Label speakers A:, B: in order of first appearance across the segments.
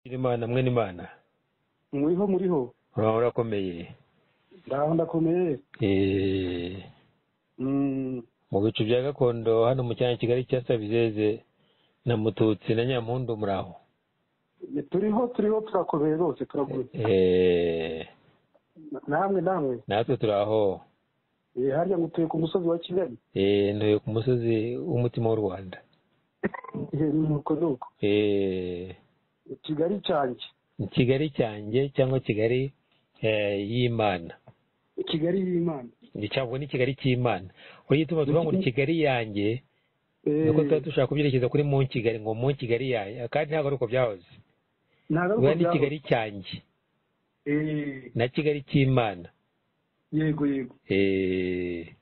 A: imana mwe n'imana
B: muriho muriho
A: uraba urakomeye
B: ndaho ndakomeye
A: Eh,
B: Mm,
A: mu bicu bya gakondo hano mu cyanya kigali cya sabizeze na mututsi na nyampundu muraho
B: turiho turiho turakomeye rwose turaguye
A: Eh,
B: namwe namwe
A: natwe turaho
B: Eh, harya ngo utuye ku musozi wa kigali
A: Eh, ntuye ku musozi w'umutima w'u rwanda
B: Eh, ni uko ni uko
A: Eh,
B: kigali cyanjye
A: kigali cyanjye cyangwa kigali eh, y'imana
B: kigali y'imana
A: cyangwa ni kigali cy'imana uyituma tuvuga ngo ni kigali yanjye
B: Eh,
A: nuko tuba dushaka kubyerekeza kuri mu kigali ngo mu kigali yayo kandi ntabwo ari uko byahoze
B: ntabwo ari
A: biba ni
B: uko byahoze.
A: kigali cyanjye
B: Eh,
A: na kigali cy'imana
B: yego yego
A: Eh,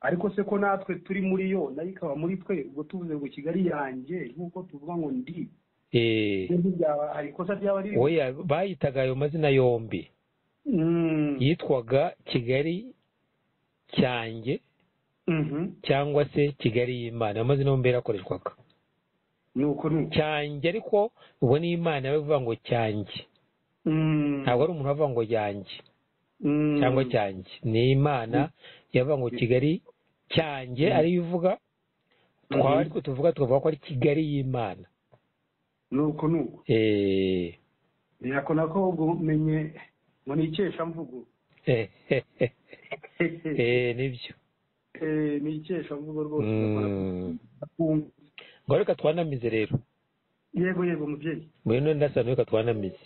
B: ariko se ko natwe turi muri yo nayo ikaba muri twe ubwo tuvuze ngo kigali yanjye nk'uko tuvuga ngo ndi
A: eh,
B: ntibyaba hari ikosa ryaba riri
A: oya bayitaga ayo mazina yombi
B: Mm,
A: yitwaga kigali cyanjye
B: mhm.
A: cyangwa se kigali y'imana ayo mazina yombi yarakoreshwaga
B: ni uko ni uko
A: cyanjye ariko ubu ni imana yawe ivuga ngo cyanjye
B: Mm,
A: ntabwo ari umuntu wavuga ngo yanjye
B: mm.
A: cyangwa cyanjye ni imana yavuga ngo kigali cyanjye ariyo ivuga twaba ariko tuvuga tukavuga ko ari kigali y'imana
B: nuko nuko
A: Eh,
B: nako nako umenye ngo ni ikeshamvugo
A: eh, eh, eh, eh, nibyo
B: Eh, ni ikeshamvugo rwose
A: Mm.
B: Ndakumva.
A: ngo reka twanamize rero
B: yego yego mubyeyi
A: muri ino ndasano reka twanamize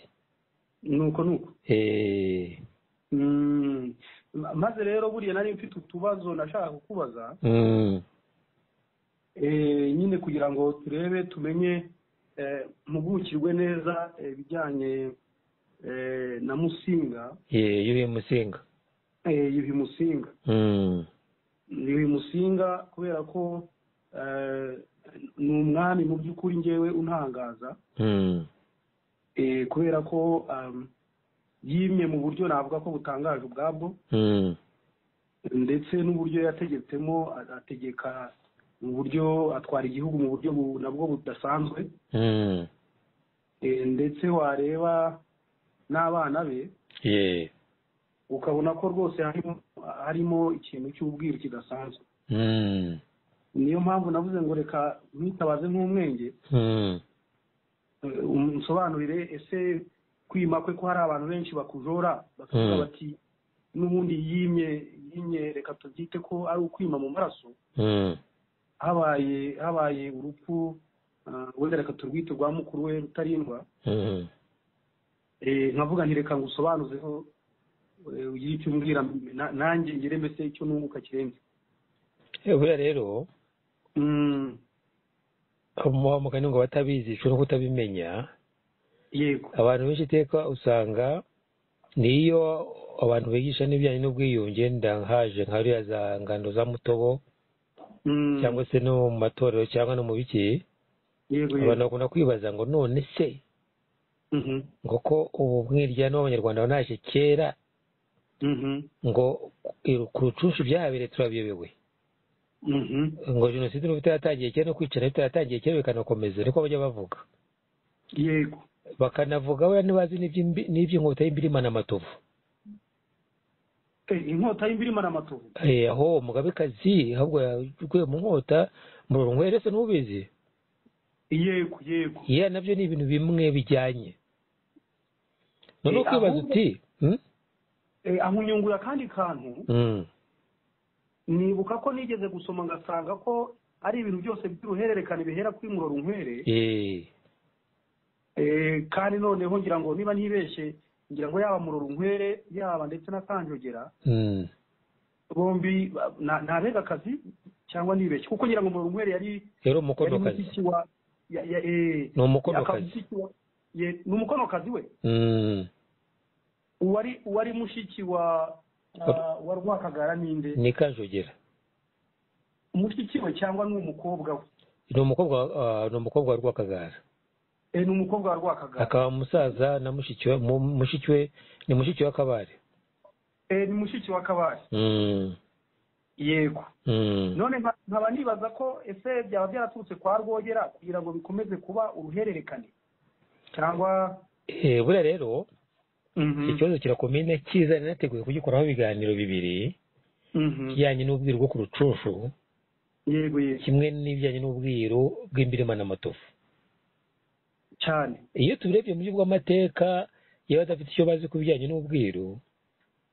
B: nuko nuko
A: Eh,
B: Mm, ma- maze rero buriya nari mfite utubazo nashakaga kukubaza
A: mm,
B: Eh, nyine kugira ngo turebe tumenye eh, mpugukirwe neza eh, ibijyanye eh, na musinga
A: eh, yuhi musinga
B: eh, yuhi musinga
A: Mm,
B: yuhi musinga kubera ko eh, ni umwami mu by'ukuri ngewe untangaza
A: mm,
B: eh, kubera ko um, yimye mu buryo navuga ko butangaje ubwabwo
A: mm,
B: ndetse n'uburyo yategetsemo a- ategeka mu buryo atwara igihugu mu buryo bu- nabwo budasanzwe
A: mm,
B: Eh, ndetse wareba n'abana be
A: yeah,
B: ukabona ko rwose harimo harimo ikintu cy'ubwiru kidasanzwe
A: mm,
B: niyo mpamvu navuze ngo reka mwitabaze nk'umwenge
A: mm,
B: eh, um- nsobanurire ese kwima kwe ko hari abantu benshi bakujora bakavuga
A: Mm.
B: bati n'ubundi yimye yimye reka tubyite ko ari ukwima mu maraso
A: mm,
B: habaye habaye urupfu ah, wenda reka turwite rwa mukuru we rutarindwa
A: mm,
B: Eh, nkavuga nti reka ngusobanuzeho eh, ugire icyo umbwira na- nanjye ngire mbese icyo nunguka kirenze
A: Eh, buriya rero
B: Mm,
A: wa mugani ngo batabizi ushobora kutabimenya
B: yego
A: abantu benshi iteka usanga niyo abantu bigisha n'ibijyanye n'ubwiyunge ndangahaje nka ririya za ngando za mutobo
B: Mm,
A: cyangwa se no mu matorero cyangwa no mu biki
B: yego
A: abantu
B: yego
A: bakunda kwibaza ngo none se
B: Mhm,
A: ngo ko ubu mwiryane w'abanyarwanda wanaje kera
B: mhm,
A: ngo ku rucunshu byahabere turabiyobewe
B: mhm.
A: ngo jenoside n'ubu itaratangiye kera no kwicara bitaratangiye kera bikanakomeza niko bajya bavuga
B: yego
A: bakanavuga we ntibazi n'iby'imbi- n'iby'inkota y'imbirima na matovu
B: Eh, inkota y'imbirima n'amatovu
A: Eh, aho mugabekazi ahubwo yaguye mu nkota murorunkwere se ntubizi
B: yego yego
A: iya nabyo ni ibintu bimwe bijyanye none
B: Eh,
A: ukwibaza
B: ahubwo-
A: uti hmm?
B: Eh, aho nyungura akandi kantu
A: Mm,
B: nibuka ko nigeze gusoma ngasanga ko ari ibintu byose by'uruhererekane bihera kuri murorunkwere
A: eh,
B: Eh, kandi noneho ngira ngo niba ntibeshye ngira ngo yaba murorunkwere yaba ndetse na kanjogera
A: mm,
B: bombi ba- na- ni abegakazi cyangwa nibeshye kuko ngira ngo umurunkwere yari
A: rero
B: yari
A: umukonokazi
B: mushiki wa ya- ya- eh,
A: ni
B: akaba
A: umukonokazi
B: mushiki wa- ye- ni umukonokazi we
A: Mm,
B: uwari uwari mushiki wa ah, wa rwakagara ninde
A: ni kanjogera
B: mushiki we cyangwa ni umukobwa we
A: ni umukobwa ah, ni umukobwa wa rwakagara
B: Eh, ni umukobwa wa rwakagara
A: akaba umusaza na mushiki we mu- mushiki we ni mushiki w'akabare
B: Eh, ni mushiki wa kabari
A: Mm,
B: yego
A: mm,
B: none nka- nkaba nibaza ko ese byaba byaraturutse kwa rwogera kugira ngo bikomeze kuba uruhererekane cyangwa
A: Eh, buriya rero
B: Mhm.
A: ikibazo kira komine cyiza nanateguye kugikoraho ibiganiro bibiri
B: Mhm.
A: kijyanye n'ubwiru bwo ku rucunshu
B: yego yego
A: kimwe n'ibijyanye n'ubwiru bw'imbirima n'amatovu
B: cyane
A: iyo tubirebye mu buryo bw'amateka iyo badafite icyo bazi ku bijyanye n'ubwiru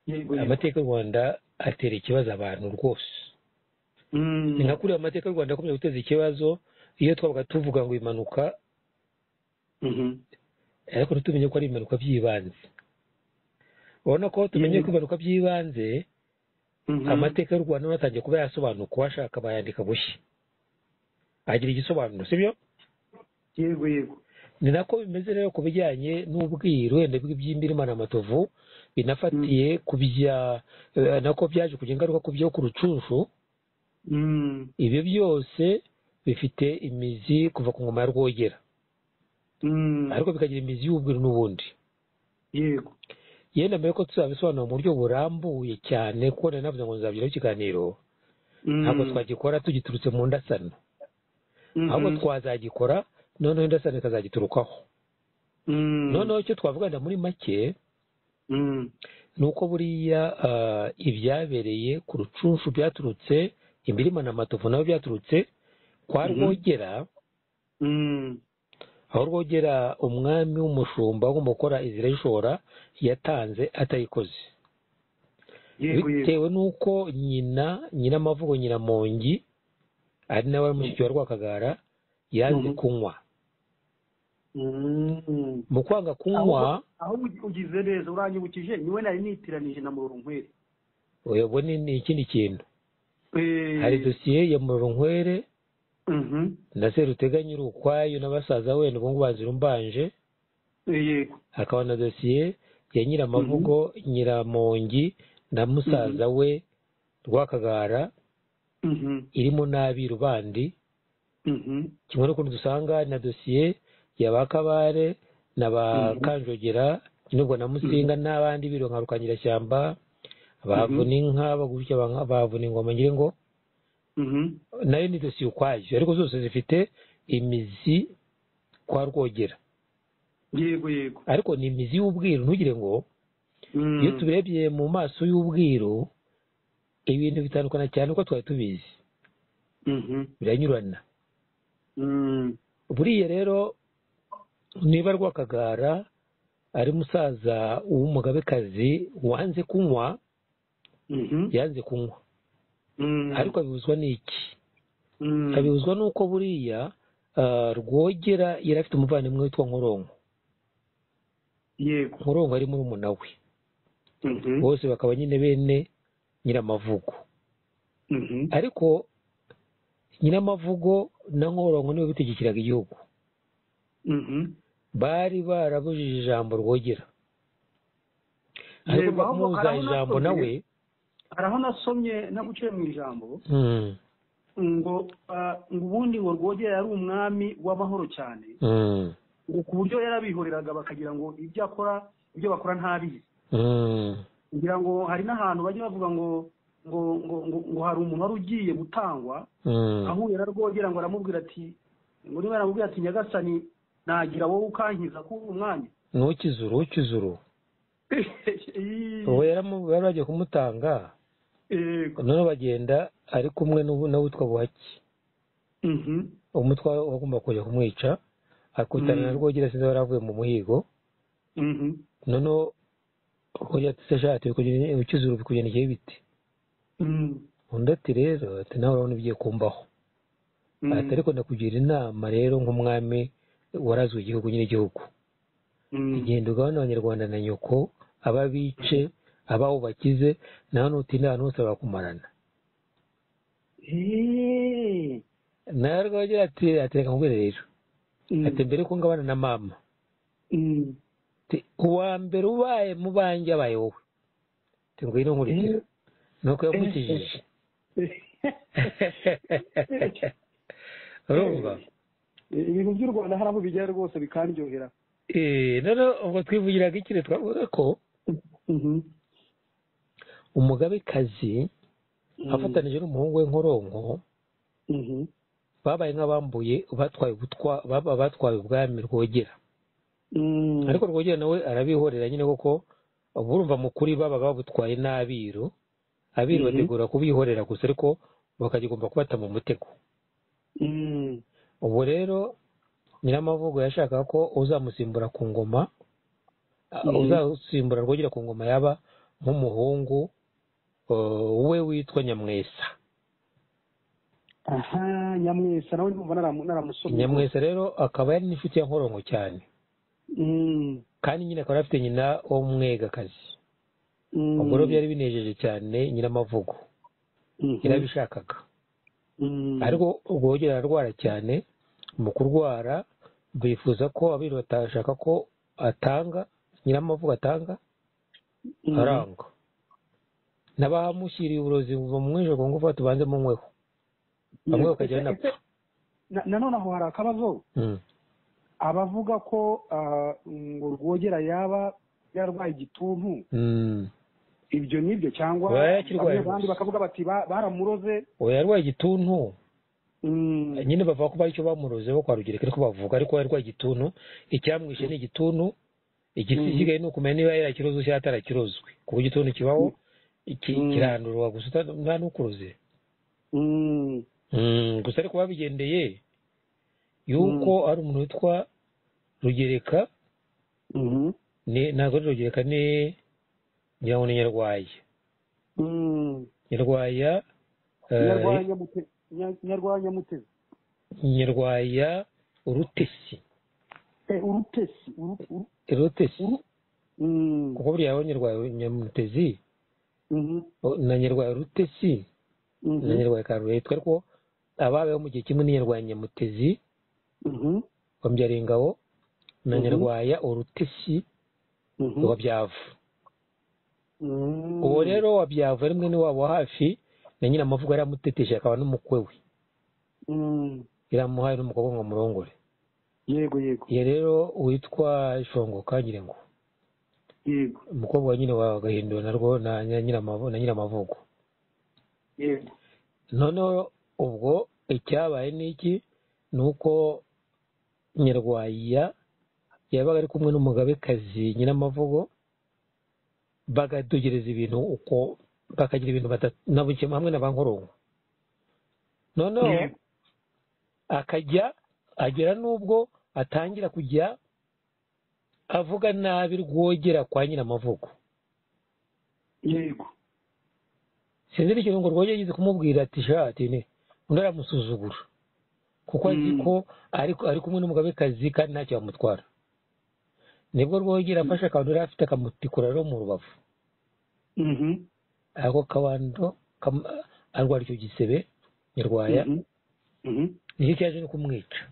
B: yego yego
A: amateka y'u rwanda atera ikibazo abantu rwose
B: Mm.
A: ni nka kuriya amateka y'u rwanda akomeje guteza ikibazo iyo twabaga tuvuga ngo impanuka
B: Mhm.
A: ariko ntitumenye ko ari impanuka by'ibanze urabona ko tumenye
B: Mhm.
A: ko ibimanuka by'ibanze
B: Mhm.
A: amateka y'u rwanda nawe atangiye kuba yasobanuka uwashaka bayandika bushya agira igisobanuro sibyo
B: yego yego
A: ni nako bimeze rero ku bijyanye n'ubwiru wenda bw'iby'imbirima na matovu binafatiye ku bya eh, nako byaje kugira ingaruka ku byo ku rucunshu
B: Mm.
A: ibyo byose bifite imizi kuva ku ngoma ya rwogera
B: Mm.
A: ariko bikagira imizi y'ubwiru n'ubundi
B: yego
A: yenda mbere ko tuzabisobanura mu buryo burambuye cyane kuko nari navuze ngo nzabigiraho ikiganiro
B: Mm.
A: ntabwo twagikora tugiturutse mu ndasano
B: Mhm.
A: ahubwo twazagikora noneho indasano ikazagiturukaho
B: Mm.
A: noneho icyo twavugana muri make
B: Mm.
A: ni uko buriya ah, ibyabereye ku rucunshu byaturutse imbirima na matovu nabo byaturutse kwa
B: Mhm.
A: rwogera
B: Mm.
A: aho rwogera umwami w'umushumba agomba gukora izira y'ishora yatanze atayikoze
B: yego yego
A: bitewe n'uko nyina nyina amavugo nyina mongi ari nawe wari mushiki wa rwakagara yanze
B: Mhm.
A: kunywa
B: Mm.
A: mu kwanga kunywa
B: aho ugi- ugize neza uranyibukije niwe nari nitiranije na murorunkwere
A: ubu ni ni ikindi kintu hari dosiye ya murunkwere na serutega nyiri ukwayo na basaza we ubwo ngubu bazira umbanje
B: yego
A: hakaba na dosiye ya nyiramavugo nyiramongi na musaza we rwakagara
B: Mhm.
A: irimo n'abiru bandi
B: Mhm.
A: kimwe n'ukundi dusanga na dosiye ya ba kabare na ba
B: Mhm.
A: kanjogera n'ubwo na musinga n'abandi biru nka rukangirashyamba bavuna inka bagurutse banka- bavuna ingoma ngira ngo
B: Mhm.
A: nayo ni dosiye ukwayo ariko zose zifite imizi kwa rwogera
B: yego yego
A: ariko ni imizi y'ubwiru ntugire ngo
B: Mm.
A: iyo tubirebye mu maso y'ubwiru ibintu bitandukana cyane uko twari tubizi
B: Mhm.
A: biranyurana
B: Mm.
A: buriya rero niba rwakagara ari musaza w'umugabekazi wanze kunywa
B: Mhm.
A: yanze kunywa
B: Mm.
A: ariko abibuzwa n'iki
B: Mm.
A: abibuzwa n'uko buriya ah, rwogera yari afite umuvandimwe witwa nkoronko
B: yego
A: nkoronko ari murumuna we
B: Mhm.
A: bose bakaba nyine bene nyiramavugo
B: Mhm.
A: ariko nyiramavugo na nkoronko nibo bitegekeraga igihugu
B: Mhm.
A: bari barabujije ijambo rwogera ariko
B: Yego, ahubwo
A: bamubuza
B: hari aho
A: ijambo
B: nasomye-
A: nawe
B: hari aho nasomye naguciye mu ijambo
A: mm,
B: ngo ah, ngo ubundi ngo rwogera yari umwami w'amahoro cyane
A: mm,
B: ngo ku buryo yarabihoreraga bakagira ngo ibyo akora ibyo bakora ntabizi
A: mm,
B: ngira ngo hari n'ahantu bajya bavuga ngo ngo ngo ngo, ngo hari umuntu wari ugiye gutangwa
A: mm,
B: ahuye na rwogera ngo aramubwira ati ngo niba yaramubwira ati nyagasani nagira wowe ukankiza kuri uyu mwanya
A: ntukizuru ukizuru
B: Ii,
A: ubu yaramu- bari bagiye kumutanga
B: yego
A: noneho bagenda ari kumwe n'ubu- n'uwitwa buhaki
B: Mhm.
A: umutwa wagomba kujya kumwica akutana na
B: Mm.
A: rwogera sinzi yari avuye mu muhigo
B: Mhm.
A: noneho rwogera ati shati ukizuru bikugendekeye bite
B: Mm.
A: undi ati rero ati nawe urabona ibigiye kumbaho
B: Mm.
A: ati ariko ndakugira inama rero nk'umwami warazwe igihugu nyir'igihugu
B: Mm.
A: igenda ugabana abanyarwanda na nyoko aba bice abaho bakize nawe nutinda ahantu hose bakakumarana
B: Eee.
A: nawe rwogera ati ati reka nkubwire rero
B: Mm.
A: ati mbere ko ngabana na mama
B: Mm.
A: ati uwa mbere ubaye mu banjye abaye wowe ati ngwino nkurikira nuko yamukijije urumva
B: ibintu by'u rwanda hari aho bijya rwose bikaryohera
A: Eh, noneho ubwo twivugiraga ikire twavuga ko
B: Mhm.
A: umugabekazi
B: Mm.
A: afatanije n'umuhungu we nkoronko
B: Mhm.
A: babaye nk'abambuye batwaye ubutwa baba- batwaye ubwami rwogera ariko rwogera nawe arabihorera nyine kuko burumva mu kuri baba babutwaye n'abiru abiru bategura kubihorera gusa ariko bakagomba kubata mu mutego ubu rero nyiramavugo yashakaga ko uzamusimbura ku ngoma uzamusimbura rwogera ku ngoma yaba nk'umuhungu we witwa nyamwesa
C: aha nyamwesa nawe numva naramusomye
A: nyamwesa rero akaba yari n'inshuti ya nkoronko cyane kandi nyine akaba afite nyina w'umwegakazi ubwo rero byari binejeje cyane nyiramavugo yarabishakaga ariko rwogera ararwara cyane mu kurwara bifuza ko abiru batashaka ko atanga nyiramavugo atanga arangwa n'abamushyiriye uburozi buva mu mwijoro ngo vuba tubanze mu nkweho bamwe bakajya banapfa
C: nanone aho hari akabazo abavuga ko ngo rwogera yaba yarwaye igituntu ibyo n'ibyo cyangwa abandi bakavuga bati baramuroze
A: uwo yarwaye igituntu nyine bavuga ko bari icyo bamurozeho kwa rugereka ariko bavuga ariko yarwaye igituntu icyamwishe ni igituntu igisigaye ni ukumenya niba yarakirozwe cyangwa atarakirozwe ku buryo igituntu kibaho kirandurwa gusa nta n'ukuroze gusa ariko babigendeye yuko ari umuntu witwa rugereka ntabwo ari rugereka ni ngira ngo ni nyarwaya nyarwaya
C: nyarwanya mutezi
A: nyarwaya urutesi
C: urutesi
A: urutesi kuko buriya aho nyarwaya mutezi na nyarwaya urutesi na nyarwaya karureta ariko ababeho mu gihe kimwe ni nyarwaya nyamutezi wabyara ingabo na nyarwaya urutesi wabyavu uwo rero wabyavu ari mwene wabo hafi na nyina amavuga yaramuteteshe akaba n'umukwe we yaramuhaye n'umukobwa ngo amurongore
C: yego yego
A: iyo rero witwa shongoka ngira ngo
C: yego
A: umukobwa wa nyina wawe agahindura narwo na nyiramavugo
C: yego
A: noneho ubwo icyabaye ni iki ni uko nyarwaya yabaga ari kumwe n'umugabekazi nyiramavugo bagadugereza ibintu uko bakagira ibintu batanabukiye hamwe na ba nkoronko noneho akajya agera n'ubwo atangira kujya avuga nabi rwogera kwa nyiramavugo
C: yego
A: sinzi n'ikintu ngo rwogera yigeze kumubwira ati shati ne undi aramusuzugura kuko azi ko ari kumwe n'umugabekazi kandi ntacyo yamutwara nibwo rwogera afashe akantu yari afite akamutikura rero mu rubavu ako kabando arwara icyo gisebe nyarwaya nicyo cyaje no kumwica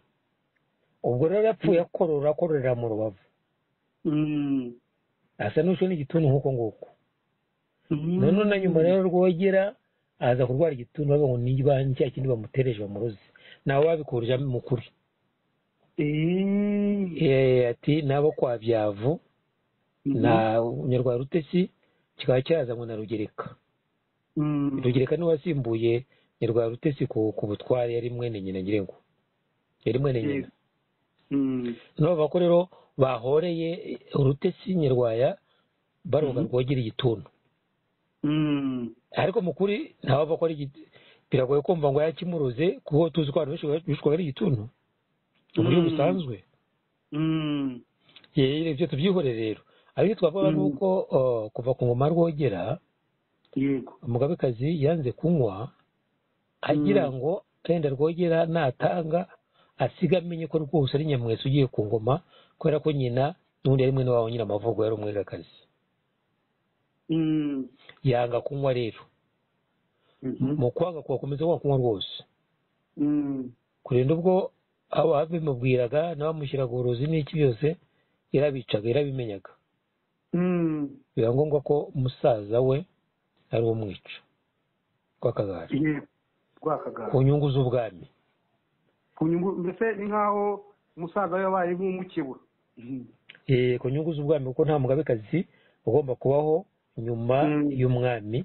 A: ubwo rero yapfuye akorora akororera mu rubavu asa n'ushwe n'igituntu nk'uko nguko none na nyuma rero rwogera aza kurwara igituntu bavuga ngo niba cya kindi bamutereje bamuroze nawe babikurije mu kuri ati nabo kwa byavu na nyarwanda rutesi kikaba cyazanywe na rugereka rugereka niwe wasimbuye nyarwanda rutesi ku butwari yari mwene nyina nyirengo yari mwene nyina nabo bavuga ko rero bahoreye urutesi nyarwaya baroga rwogera igituntu ariko mu kuri ntawe ava ko ari biragoye kumva ngo yakimuroze kuko tuzi ko abantu benshi bishwaga ari igituntu mu buryo busanzwe ibyo tubyihore rero ariko twavuga ni uko kuva ku ngoma rwogera umugabekazi yanze kunywa agira ngo wenda rwogera natanga asiga amenye ko rwose ari nyamwese ugiye ku ngoma kubera ko nyina n'ubundi yari mwene wabo nyina amavugo yari umwegakazi yanga kunywa rero mu kwanga kugakomeza kwanga kunywa rwose kurinda ubwo ababimubwiraga n'abamushyiraga uburozi n'iki byose yarabicaga yarabimenyaga biba ngombwa ko umusaza we ari umwica rw'akagari ku nyungu z'ubwami
C: ku nyungu mbese ni nk'aho umusaza we yabaye nk'umukebura
A: ku nyungu z'ubwami kuko nta mugabekazi ugomba kubaho nyuma y'umwami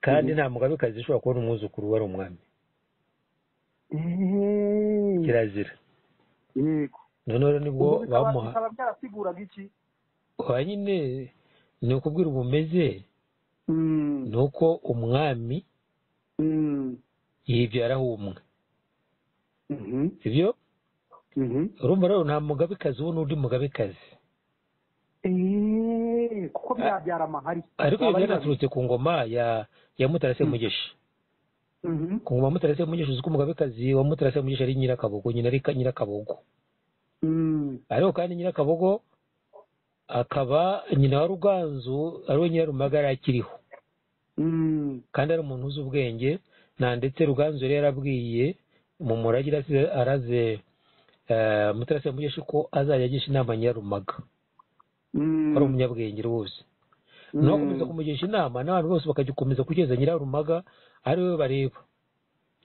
A: kandi nta mugabekazi ushobora kubona umwuzukuru wari umwami kirazira noneho nibwo bamuha
B: bikaba byarasiguraga iki
A: kwa nyine ni ukubwira ubumeze
B: Mm,
A: ni uko umwami
B: mm,
A: yibyaraho umwe
B: mhm,
A: sibyo
B: mhm.
A: urumva rero nta mugabekazi ubu n'undi mugabekazi
B: Eh, kuko byabyara amahari
A: ariko ibi
B: Waba ari babiri.
A: byanaturutse ku ngoma ya ya mutarase mugisha
B: Mhm,
A: ku ngoma ya mutarase mugisha uzi ko umugabekazi wa mutarase mugisha ari nyirakabogo nyina ari Ka- nyirakabogo
B: mm,
A: ariko kandi nyirakabogo akaba nyina wa ruganzu ariwe nyirarumaga yari akiriho
B: mm,
A: kandi ari umuntu uzi ubwenge nta ndetse ruganzu yari yarabwiye mu murage arasize- araze eh, mutarase mugisha ko azajya agisha inama nyirarumaga
B: mm,
A: ari umunyabwenge rwose
B: mm,
A: nakomeza kumugisha inama n'abantu bose bakagikomeza kugeza nyirarumaga ari we bareba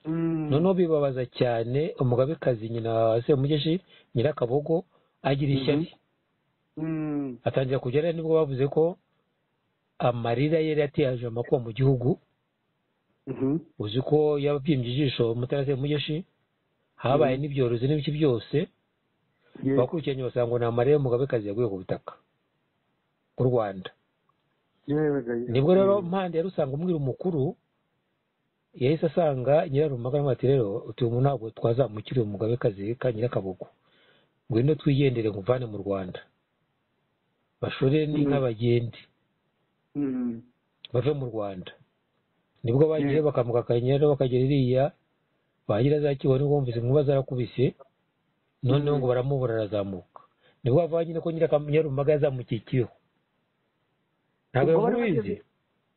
B: mm,
A: noneho bibabaza cyane umugabekazi nyina wa semugeshi nyirakabogo agira ishyari
B: mm,
A: atangira kujya rero nibwo bavuze ko amarira ye yari yateje amakuba mu gihugu
B: mhm,
A: uzi ko yabyimbye ijisho mutara semugeshi habaye n'ibyorezo n'ibiki byose
B: yes,
A: abakurikiranye basanga ni amarira y'umugabekazi yaguye ku butaka bw'u rwanda
B: yewe gayi.
A: nibwo rero mpande yari usanga umwira umukuru yahise asanga nyirarumaga aramubwira ati rero utuye umuntu ntabwo twazamukira uyu mugabekazi ka nyirakabugu ngwino twigendere nkuvane mu rwanda bashorere n'inka bagende
B: Mm,
A: bave mu rwanda nibwo bagiye bakamukakanya rero bakagera iriya bagira za kibone bumvise inkuba zarakubise noneho ngo baramubura arazamuka nibwo bavanye ko nyirakam- nyirarumaga yazamukiye ikibeho ntabwo
B: Ubwo bari
A: yamubizi
B: bageze-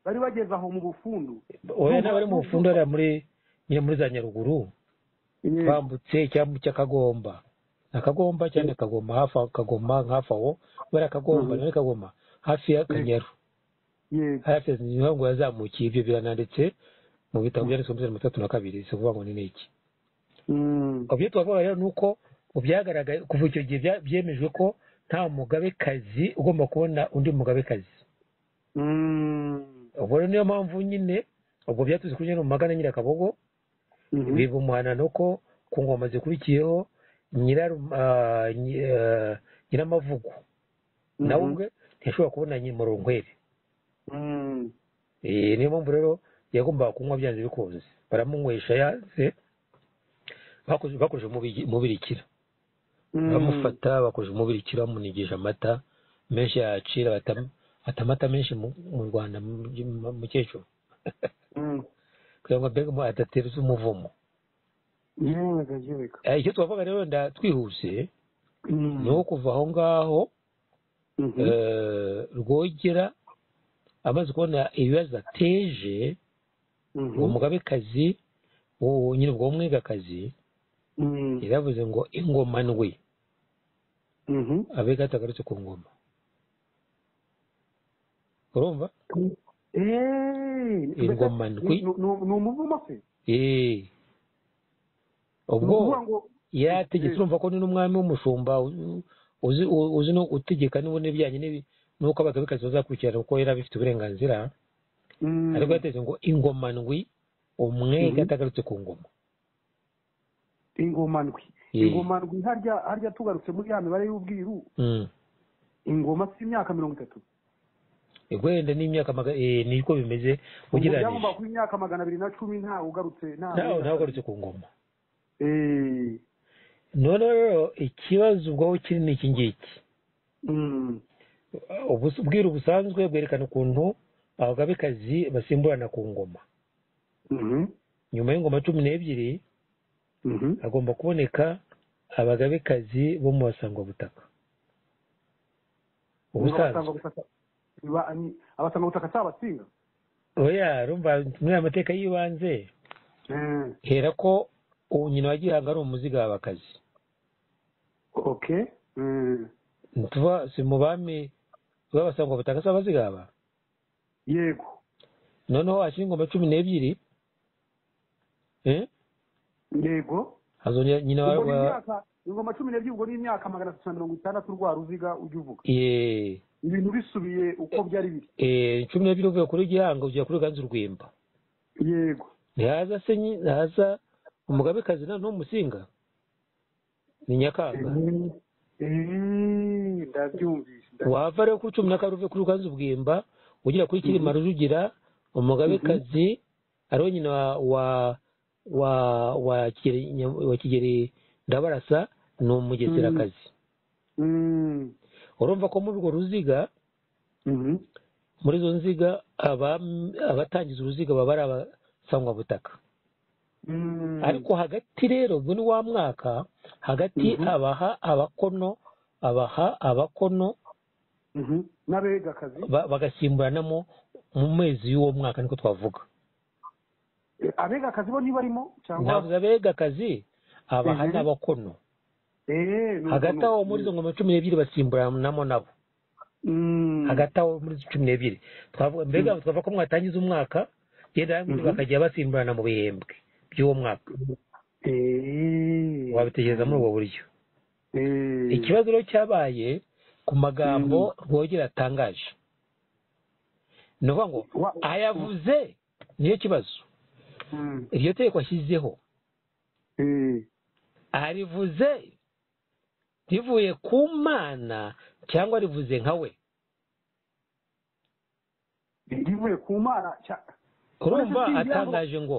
B: bari bageze aho mu bufundu
A: oya ntabwo ari mu bufundu hariya muri nyine muri za nyaruguru
B: Yes,
A: bambutse icyambu cy'akagomba akagomba cyane akagoma hafi aho akagoma hafi aho bariya akagomba nari akagoma hafi y'akanyaru
B: yes,
A: hafi ya niho ngo yazamukiye ibyo birananditse mu bitabo byanditswe muri mirongo itatu na kabiri si ukuvuga ngo ni n'iki
B: mm,
A: ibyo twavuga rero ni uko mu byagaragaye kuva icyo gihe bya- byemejwe ko nta mugabekazi ugomba kubona undi mugabekazi
B: mm,
A: ubwo rero niyo mpamvu nyine ubwo byatuze kuri nyirarumaga na nyirakabogo
B: mhm,
A: biba umuhanano ko ku ngoma zikurikiyeho nyiraru ah, nyi- ah, nyiramavugo nawe
B: mhm,
A: ubwe ntiyashobora kubona nyimurunkwere
B: mm,
A: Eh, niyo mpamvu rero yagombaga kunywa byanze bikunze baramunywesha yanze bakoze- bakoresheje umubigi- umubirikira
B: mm,
A: baramufata bakoresheje umubirikira bamunigisha amata menshi yacira bata- bata amata menshi mu mu rwanda mu- mu- mukecuru
B: mm.
A: kugira ngo mbega umu- adatereza umuvumo
B: yewe gayi, yewe gayi.
A: Eh, icyo twavuga rero wenda twihuse
B: Mm,
A: ni uwo kuva aho ngaho
B: mhm,
A: eh, rwogera amaze kubona ibibazo ateje
B: mhm,
A: uwo mugabekazi uwo nyine ubwo mwegakazi
B: mm,
A: yaravuze ngo ingoma ndwi
B: mhm.
A: abega atagarutse ku ngoma urumva
B: Eh,
A: Ingoma
B: mbese
A: ndwi.
B: ni- ni- ni umuvumo se
A: Eee.
B: Ni
A: ubwo
B: ukuvuga ngo
A: yategetse urumva ko ni n'umwami w'umushumba u- uzi u- uzi no utegeka niba n'ibijyanye n'ibi- n'uko abagabekazi bazakurikirana kuko yari abifite uburenganzira
B: mm,
A: ariko yateze ngo ingoma ndwi umwega atagarutse ku ngoma
B: ingoma ndwi
A: Ye.
B: ingoma ndwi harya harya tugarutse muri ya mibare y'ubwiru
A: Mm.
B: ingoma si imyaka mirongo itatu
A: wenda n'imyaka maga- eh, niko bimeze
B: ubwo
A: ugereranyije
B: byagomba kuba imyaka magana abiri na cumi nta ugarutse nta
A: nawe nawe ugarutse ku ngoma
B: Eh,
A: noneho rero ikibazo ubwaho kiri ni iki ngiki
B: mm,
A: Ubus- ubwiru busanzwe bwerekana ukuntu abagabekazi basimburana ku ngoma
B: mhm,
A: nyuma y'ingoma cumi n'ebyiri
B: mhm,
A: hagomba kuboneka abagabekazi bo mu basangwabutaka ubusanzwe
B: abasangwabutaka biba- ni- abasangwabutaka si abatsinga
A: oya rumva muri aya mateka y'ibanze
B: Eh,
A: hera ko ubu nyina wa gihanga ari umuzigabakazi
B: okay Mm,
A: tuva si mu bami b'abasangwabutaka si abazigaba
B: yego
A: noneho hashyira ingoma cumi n'ebyiri eh?
B: yego
A: hazongera nyina wa,
B: ubwo ni
A: wa
B: imyaka ingoma cumi n'ebyiri ubwo ni imyaka magana atatu na mirongo itandatu rwa ruziga ujya uvuga
A: eh,
B: ibintu bisubiye uko byari biri
A: eh, cumi n'ebyiri uvuye kuri gihanga ugera kuri ruganzu rwimba
B: yego
A: ntihaza se nyi- ntihaza umugabekazi na n'umusinga ni nyakanga
B: ndabyumvise
A: wava rero kuri cumi na kane uve kuri ruganzu bwimba ugera kuri kirima rujugira umugabekazi ariwe nyina wa- wa wa wa kigeri Nya- wa kigeri ndabarasa ni umugeserakazi urumva ko muri urwo ruziga muri izo nziga abam- abatangiza uruziga baba ari abasangwabutaka ariko hagati rero ubwo ni wa mwaka hagati abaha abakono abaha abakono
B: n'abegakazi
A: ba- bagasimburanamo mu mezi y'uwo mwaka niko twavuga
B: Eh, abegakazi bo ntibarimo cyangwa
A: ntabwo abega akazi abaha n'abakono
B: Eh, ni
A: hagati
B: ukuntu-
A: aho muri izo ngoma cumi n'ebyiri basimburanamo nabo
B: Mm.
A: hagati aho muri izo cumi n'ebyiri twavuga mbega twavuga ko mwatangiza umwaka yenda bakajya basimburana mu bihembwe by'uwo mwaka
B: Eh.
A: wabitekereza muri ubwo buryo
B: Eh.
A: ikibazo rero cyabaye ku magambo rwogera atangaje ni ukuvuga ngo
B: Wa-
A: ayavuze niyo kibazo
B: Mm.
A: iryo tegeko ashyizeho
B: Eh.
A: arivuze rivuye ku mana cyangwa rivuze nka we
B: rivuye ku mana cya-
A: urumva
B: Uretse singira ngo-
A: atangaje ngo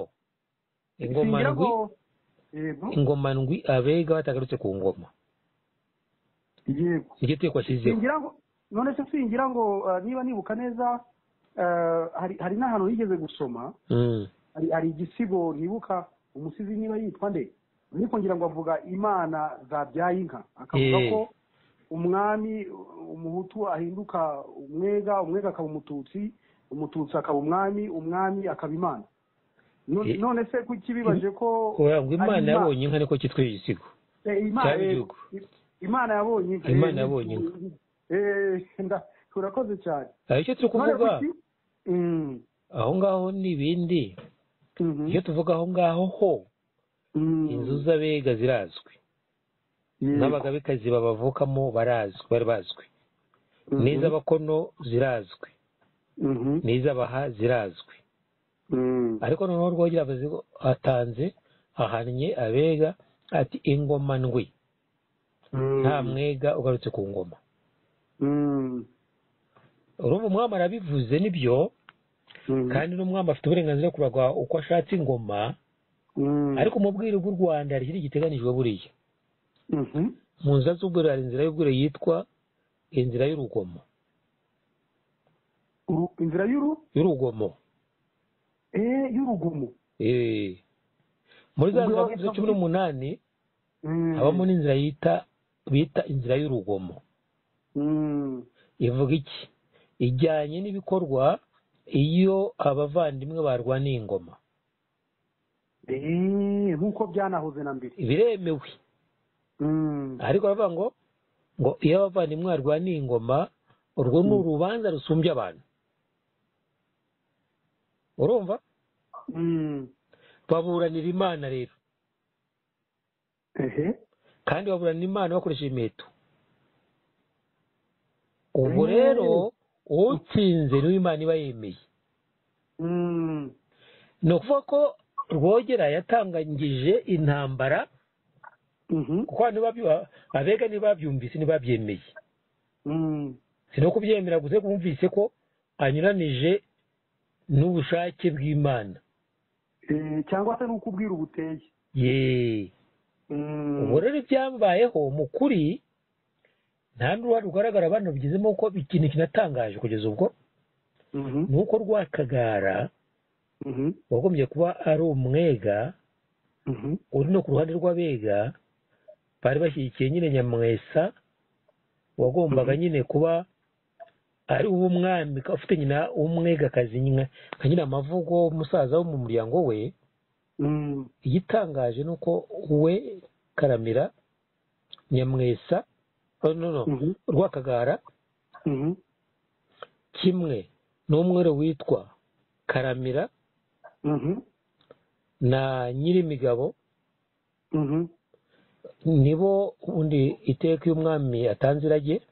A: ingoma
B: singira
A: ndwi
B: ngo yego
A: ingoma ndwi abega batagarutse ku ngoma
B: yego
A: iryo tegeko ashyizeho
B: singira ngo none se singira ngo eh, niba nibuka neza eh, hari hari n'ahantu yigeze gusoma
A: Mm.
B: hari hari igisigo ntibuka umusizi niba yitwa nde ariko ngira ngo avuga imana zabyaye inka akavuga
A: Eh.
B: ko umwami umuhutu ahinduka umwega umwega akaba umututsi umututsi akaba umwami umwami akaba imana No-
A: Eh.
B: none se kuki bibaje ko
A: Oya, ngo imana
B: ari
A: yabonye inka niko cyitwa igisigo
B: Eh, imana
A: cyari
B: eh,
A: igihugu.
B: imana yabonye inka
A: Imana
B: Eh,
A: yabonye inka.
B: eh, nda- urakoze cyane
A: hari icyo turi
B: None
A: kuvuga
B: kuki- Mm,
A: aho ngaho n'ibindi
B: mhm,
A: iyo tuvuga aho ngaho ho
B: mm,
A: inzu z'abega zirazwi
B: yego.
A: n'abagabekazi babavukamo barazwi bari bazwi
B: Mhm,
A: n'iz'abakono zirazwi
B: mhm,
A: n'iz'abaha zirazwi
B: mm.
A: ariko noneho rwogera avuze ko atanze ahannye abega ati ingoma ndwi nta mwega ugarutse ku ngoma urumva umwami arabivuze nibyo kandi n'umwami afite uburenganzira bwo kuragwa uko ashatse ingoma ariko mu bwiru bw'u rwanda hari ikindi giteganijwe buriya mu nzira z'ubwiru hari inzira y'ubwiru yitwa inzira y'urugomo
B: inzira y'uru
A: y'urugomo
B: eh, y'urugomo
A: Eh. muri za
B: Ubwo
A: nzira cumi n'umunani
B: Mm,
A: habamo n'inzira yita bita inzira y'urugomo
B: mm,
A: ivuga iki ijyanye n'ibikorwa iyo abavandimwe barwaniye ingoma
B: eh, nk'uko byanahoze na mbere
A: biremewe
B: Mm,
A: ariko baravuga ngo ngo iyo abavandimwe barwaniye ingoma urwo ni urubanza rusumbya abantu urumva
B: mm,
A: baburanira imana rero
B: ehe.
A: kandi baburanira imana bakoresheje imiheto ubwo
B: Mm.
A: rero utsinze niwe imana iba yemeye
B: Mm,
A: ni ukuvuga ko rwogera yatangangije intambara
B: mhm,
A: kuko abantu babyu- abega ntibabyumvise ntibabyemeye
B: mm,
A: si no kubyemera gusa ariko bumvise ko anyuranije n'ubushake bw'imana
B: eh, cyangwa se ni uko ubwira ubuteye
A: ye
B: Mm,
A: ubwo rero ibyambayeho mu kuri nta n'uruhare rugaragara bano bigezemo kuko ikintu kinatangaje kugeza ubwo
B: mhm,
A: ni uko rwakagara
B: mhm,
A: wagombye kuba ari umwega
B: mhm,
A: uri no ku ruhande rw'abega bari bashyigikiye nyine nyamwesa wagombaga nyine kuba ari uw'umwami ufite nyina w'umwegakazi nyine nka nyina amavugo umusaza wo mu muryango we
B: mm,
A: igitangaje ni uko we karamira nyamwesa oh, no, no,
B: mhm,
A: rwakagara
B: mhm,
A: kimwe n'umwere witwa karamira
B: mhm,
A: na nyirimigabo
B: mhm,
A: nibo undi iteka iyo umwami atanze irage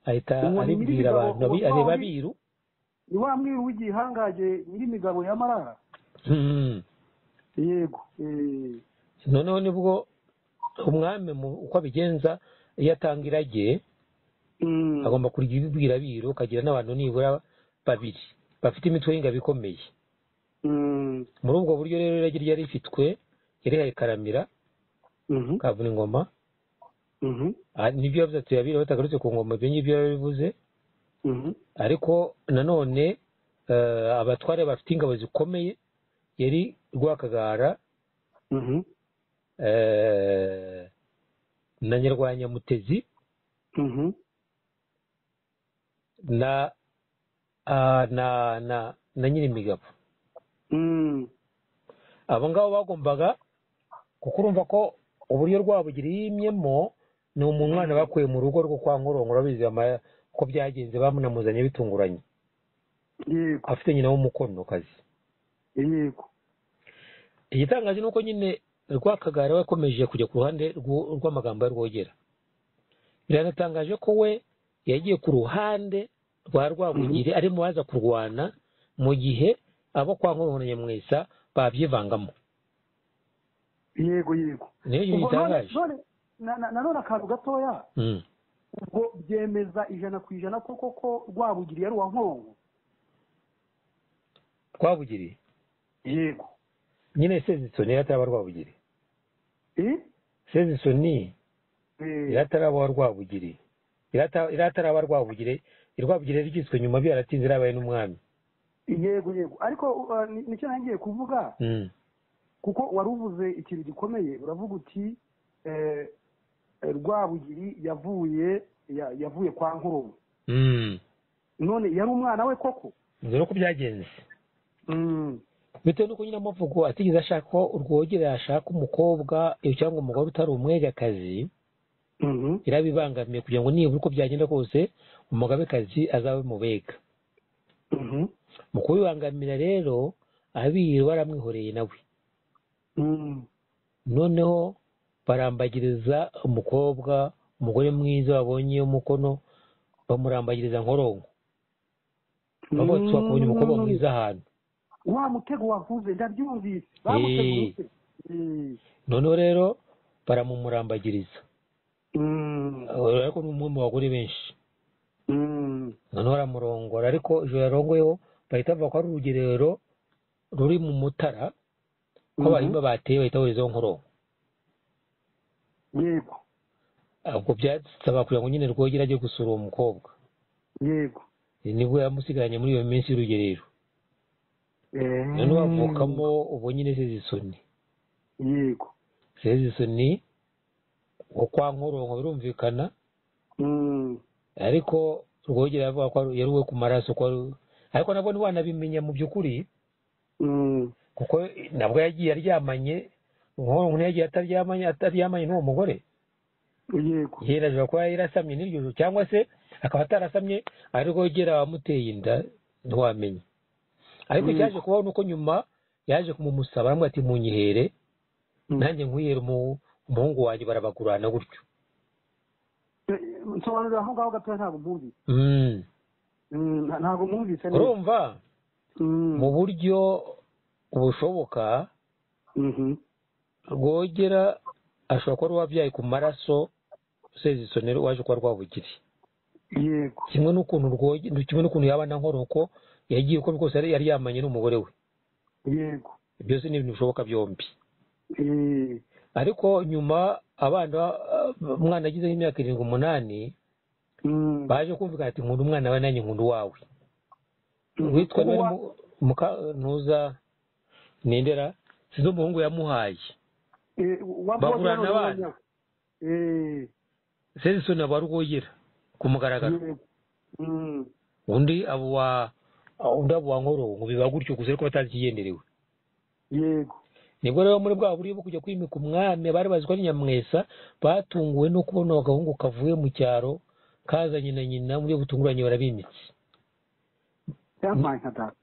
A: ahita
B: Uwo ni
A: aribwira
B: Nyirimigabo,
A: abantu abi-
B: uwo
A: areba
B: ni-
A: abiru
B: ni wa mwira w'igihangaje nyir'imigabo ya marara
A: Mm.
B: yego eh,
A: noneho nibwo umwami mu- uko abigenza iyo atanga irage agomba kurya ibirabiro akagira n'abantu nibura babiri bafite imitwe y'ingabo ikomeye muri ubwo buryo rero irage ryari rifitwe yarihaye karamira kavuna ingoma nibyo yavuze ati babiri batagarutse ku ngoma ibyo ngibyo yarabivuze ariko nanone eh, abatware bafite ingabo zikomeye yari rwakagara eh, na nyarwanyamutezi na ah, na na na nyirimigabo abo ngabo bagombaga kuko urumva ko uburyo rwabugiri yimyemo ni umwana bakuye mu rugo rwo kwa nkoronko urabizi ama- ko byagenze bamunamuzanye bitunguranye
C: yego
A: afite nyina w'umukonokazi
C: yego
A: igitangaje ni uko nyine rwakagara we yakomeje kujya ku ruhande rw'u- rw'amagambo ya rwogera biranatangaje ko we yagiye ku ruhande rwa rwabugiri ari mu baza kurwana mu gihe abo kwa nkoronko na nyamwesa babyivangamo
C: yego yego
A: niyo
B: Ubwo
A: ibintu
B: none-
A: bitangaje
B: none- na- na- nanone akantu gatoya
A: Mm.
B: ubwo byemeza ijana ku ijana ko koko rwabugiri yari uwa nkoronko
A: rwabugiri
C: yego
A: nyine sezisoni yari ataraba rwabugiri
C: Eh?
A: sezisoni
C: Eh,
A: irataraba rwabugiri Irata- irataraba rwabugire irwabugire ryiswe nyuma byaratinze irabaye n'umwami
B: yego yego ariko uh, ni- nicyo nangiye kuvuga
A: Mm.
B: kuko wari uvuze ikintu gikomeye uravuga uti eh, eh, rwabugiri yavuye ya- yavuye kwa nkoronko
A: Mm.
B: none yari umwana we koko
A: nzi no ko byagenze
B: Mm.
A: bitewe n'uko nyine amavugo atigeze ashaka ko urwogera yashaka umukobwa eh, cyangwa umugore utari umwegakazi
C: mhm.
A: irabibangamiye kugira ngo nibura uko byagenda kose umugabekazi azabe mubega
C: Mhm.
A: mu kubibangamira rero abiru baramwihoreye nawe
C: Mm.
A: noneho barambagiriza umukobwa umugore mwiza babonye umukono bamurambagiriza nkoronko babonetse bakabonye umukobwa mwiza ahantu
B: wa mutego wavuze ndabyumvise
A: Eh.
B: bamutegurutse Eh.
A: noneho rero baramumurambagiriza
C: Mm.
A: Eh, ariko ni umwe mu bagore benshi
C: Mm.
A: noneho baramurongora ariko ijoro yarongoyeho bahita bavuga ko ari urugerero ruri mu mutara ko
C: Mhm.
A: abahimba bateye bahita boherezaho nkoronko
C: yego
A: ubwo byasaba kugira ngo nyine rwogera ajye gusura uwo mukobwa
C: yego
A: Eh, nibwo yamusigaranye muri iyo minsi y'urugerero
C: Eh.
A: noneho havukamo ubu nyine sezisoni
C: yego
A: sezisoni wo kwa nkoronko birumvikana
C: Mm.
A: ariko rwogera yavuga ko ari- yari uwe ku maraso ko ari ariko nabwo ntiwanabimenya mu by'ukuri
C: Mm.
A: kuko nabwo yagiye aryamanye nkoronko ntiyagiye ataryamanye ataryamanye n'uwo mugore
C: yego
A: yerajwe kuba yarasamye n'iryo joro cyangwa se akaba atarasamye ari rwogera wamuteye inda ntiwamenya ariko
C: Mm.
A: cyaje kubaho ni uko nyuma yaje kumumusaba aramubwira ati munyihere
C: Mm.
A: nanjye nkwiyere umu- umuhungu wanjye barabagurana gutyo
B: Eh, nsobanurira aho ngaho gatoya ntabwo mwumvise
A: Mm.
B: Mm, nta- ntabwo mwumvise neza
A: urumva
C: Mm.
A: mu buryo bushoboka
C: Mhm.
A: rwogera ashobora kuba ari uwabyaye ku maraso sezisonero waje kuba rwabugiri
C: yego
A: kimwe n'ukuntu rwogera kimwe n'ukuntu yaba na nkoronko yagiye uko rwose yari yari yamanye n'umugore we
C: yego
A: byose ni ibintu bishoboka byombi
C: Eh.
A: ariko nyuma abana eh, umwana agize nk'imyaka irindwi umunani
C: Mm.
A: baje kumvikana ati nkunda umwana we nanjye nkunda uwawe
C: Mhm.
A: witwa
C: Uwa-
A: Noel Muka- ntuza nindera sinzi umuhungu yamuhaye
C: Eh, uwa
A: Bahura
C: Bwoba
A: n'abana.
C: n'uwa- Eh.
A: sezisoni aba rwogera ku mugaragaro
C: yego Mm.
A: undi abo wa undi abo wa nkoronko biba gutyo gusa ariko batazi ikigenderewe
C: yego
A: nibwo rero muri bwa buryo bwo kujya kwimika umwami abari bazi ko ari nyamwesa batunguwe no kubona agahungu kavuye mu cyaro kazanye na nyina mu buryo butunguranye barabimitse
B: yampaye nka data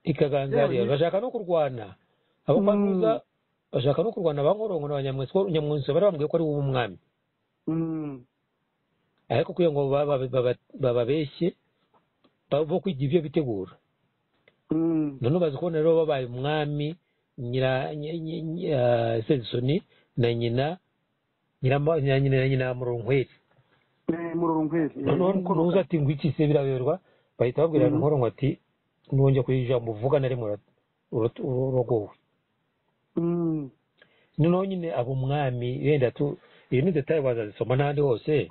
A: ikaganzarira
B: Yewe.
A: bashaka no kurwana abo kwa
C: Mm.
A: Ntuza bashaka no kurwana ba nkoronko na ba nyamwesa ko nyamwesa bari bambwiye ko ari wowe umwami
C: Mm.
A: ariko kugira ngo baba- baba- bababeshye bo kwigira ibyo bitegura
C: Mm.
A: none bazi kubona rero babaye umwami nyira ny- ny- ny- ah, sezisoni na nyina nyina muronkweri
B: murorongweri
A: noneho nuza ati ngo iki se biraberwa bahita babwira
B: Mhm.
A: nkoronko ati nongeye kugira ijambo uvuga na rimwe ura- ura- urogowe noneho nyine abo mwami wenda tu iyi ni detaye bazazisoma n'ahandi hose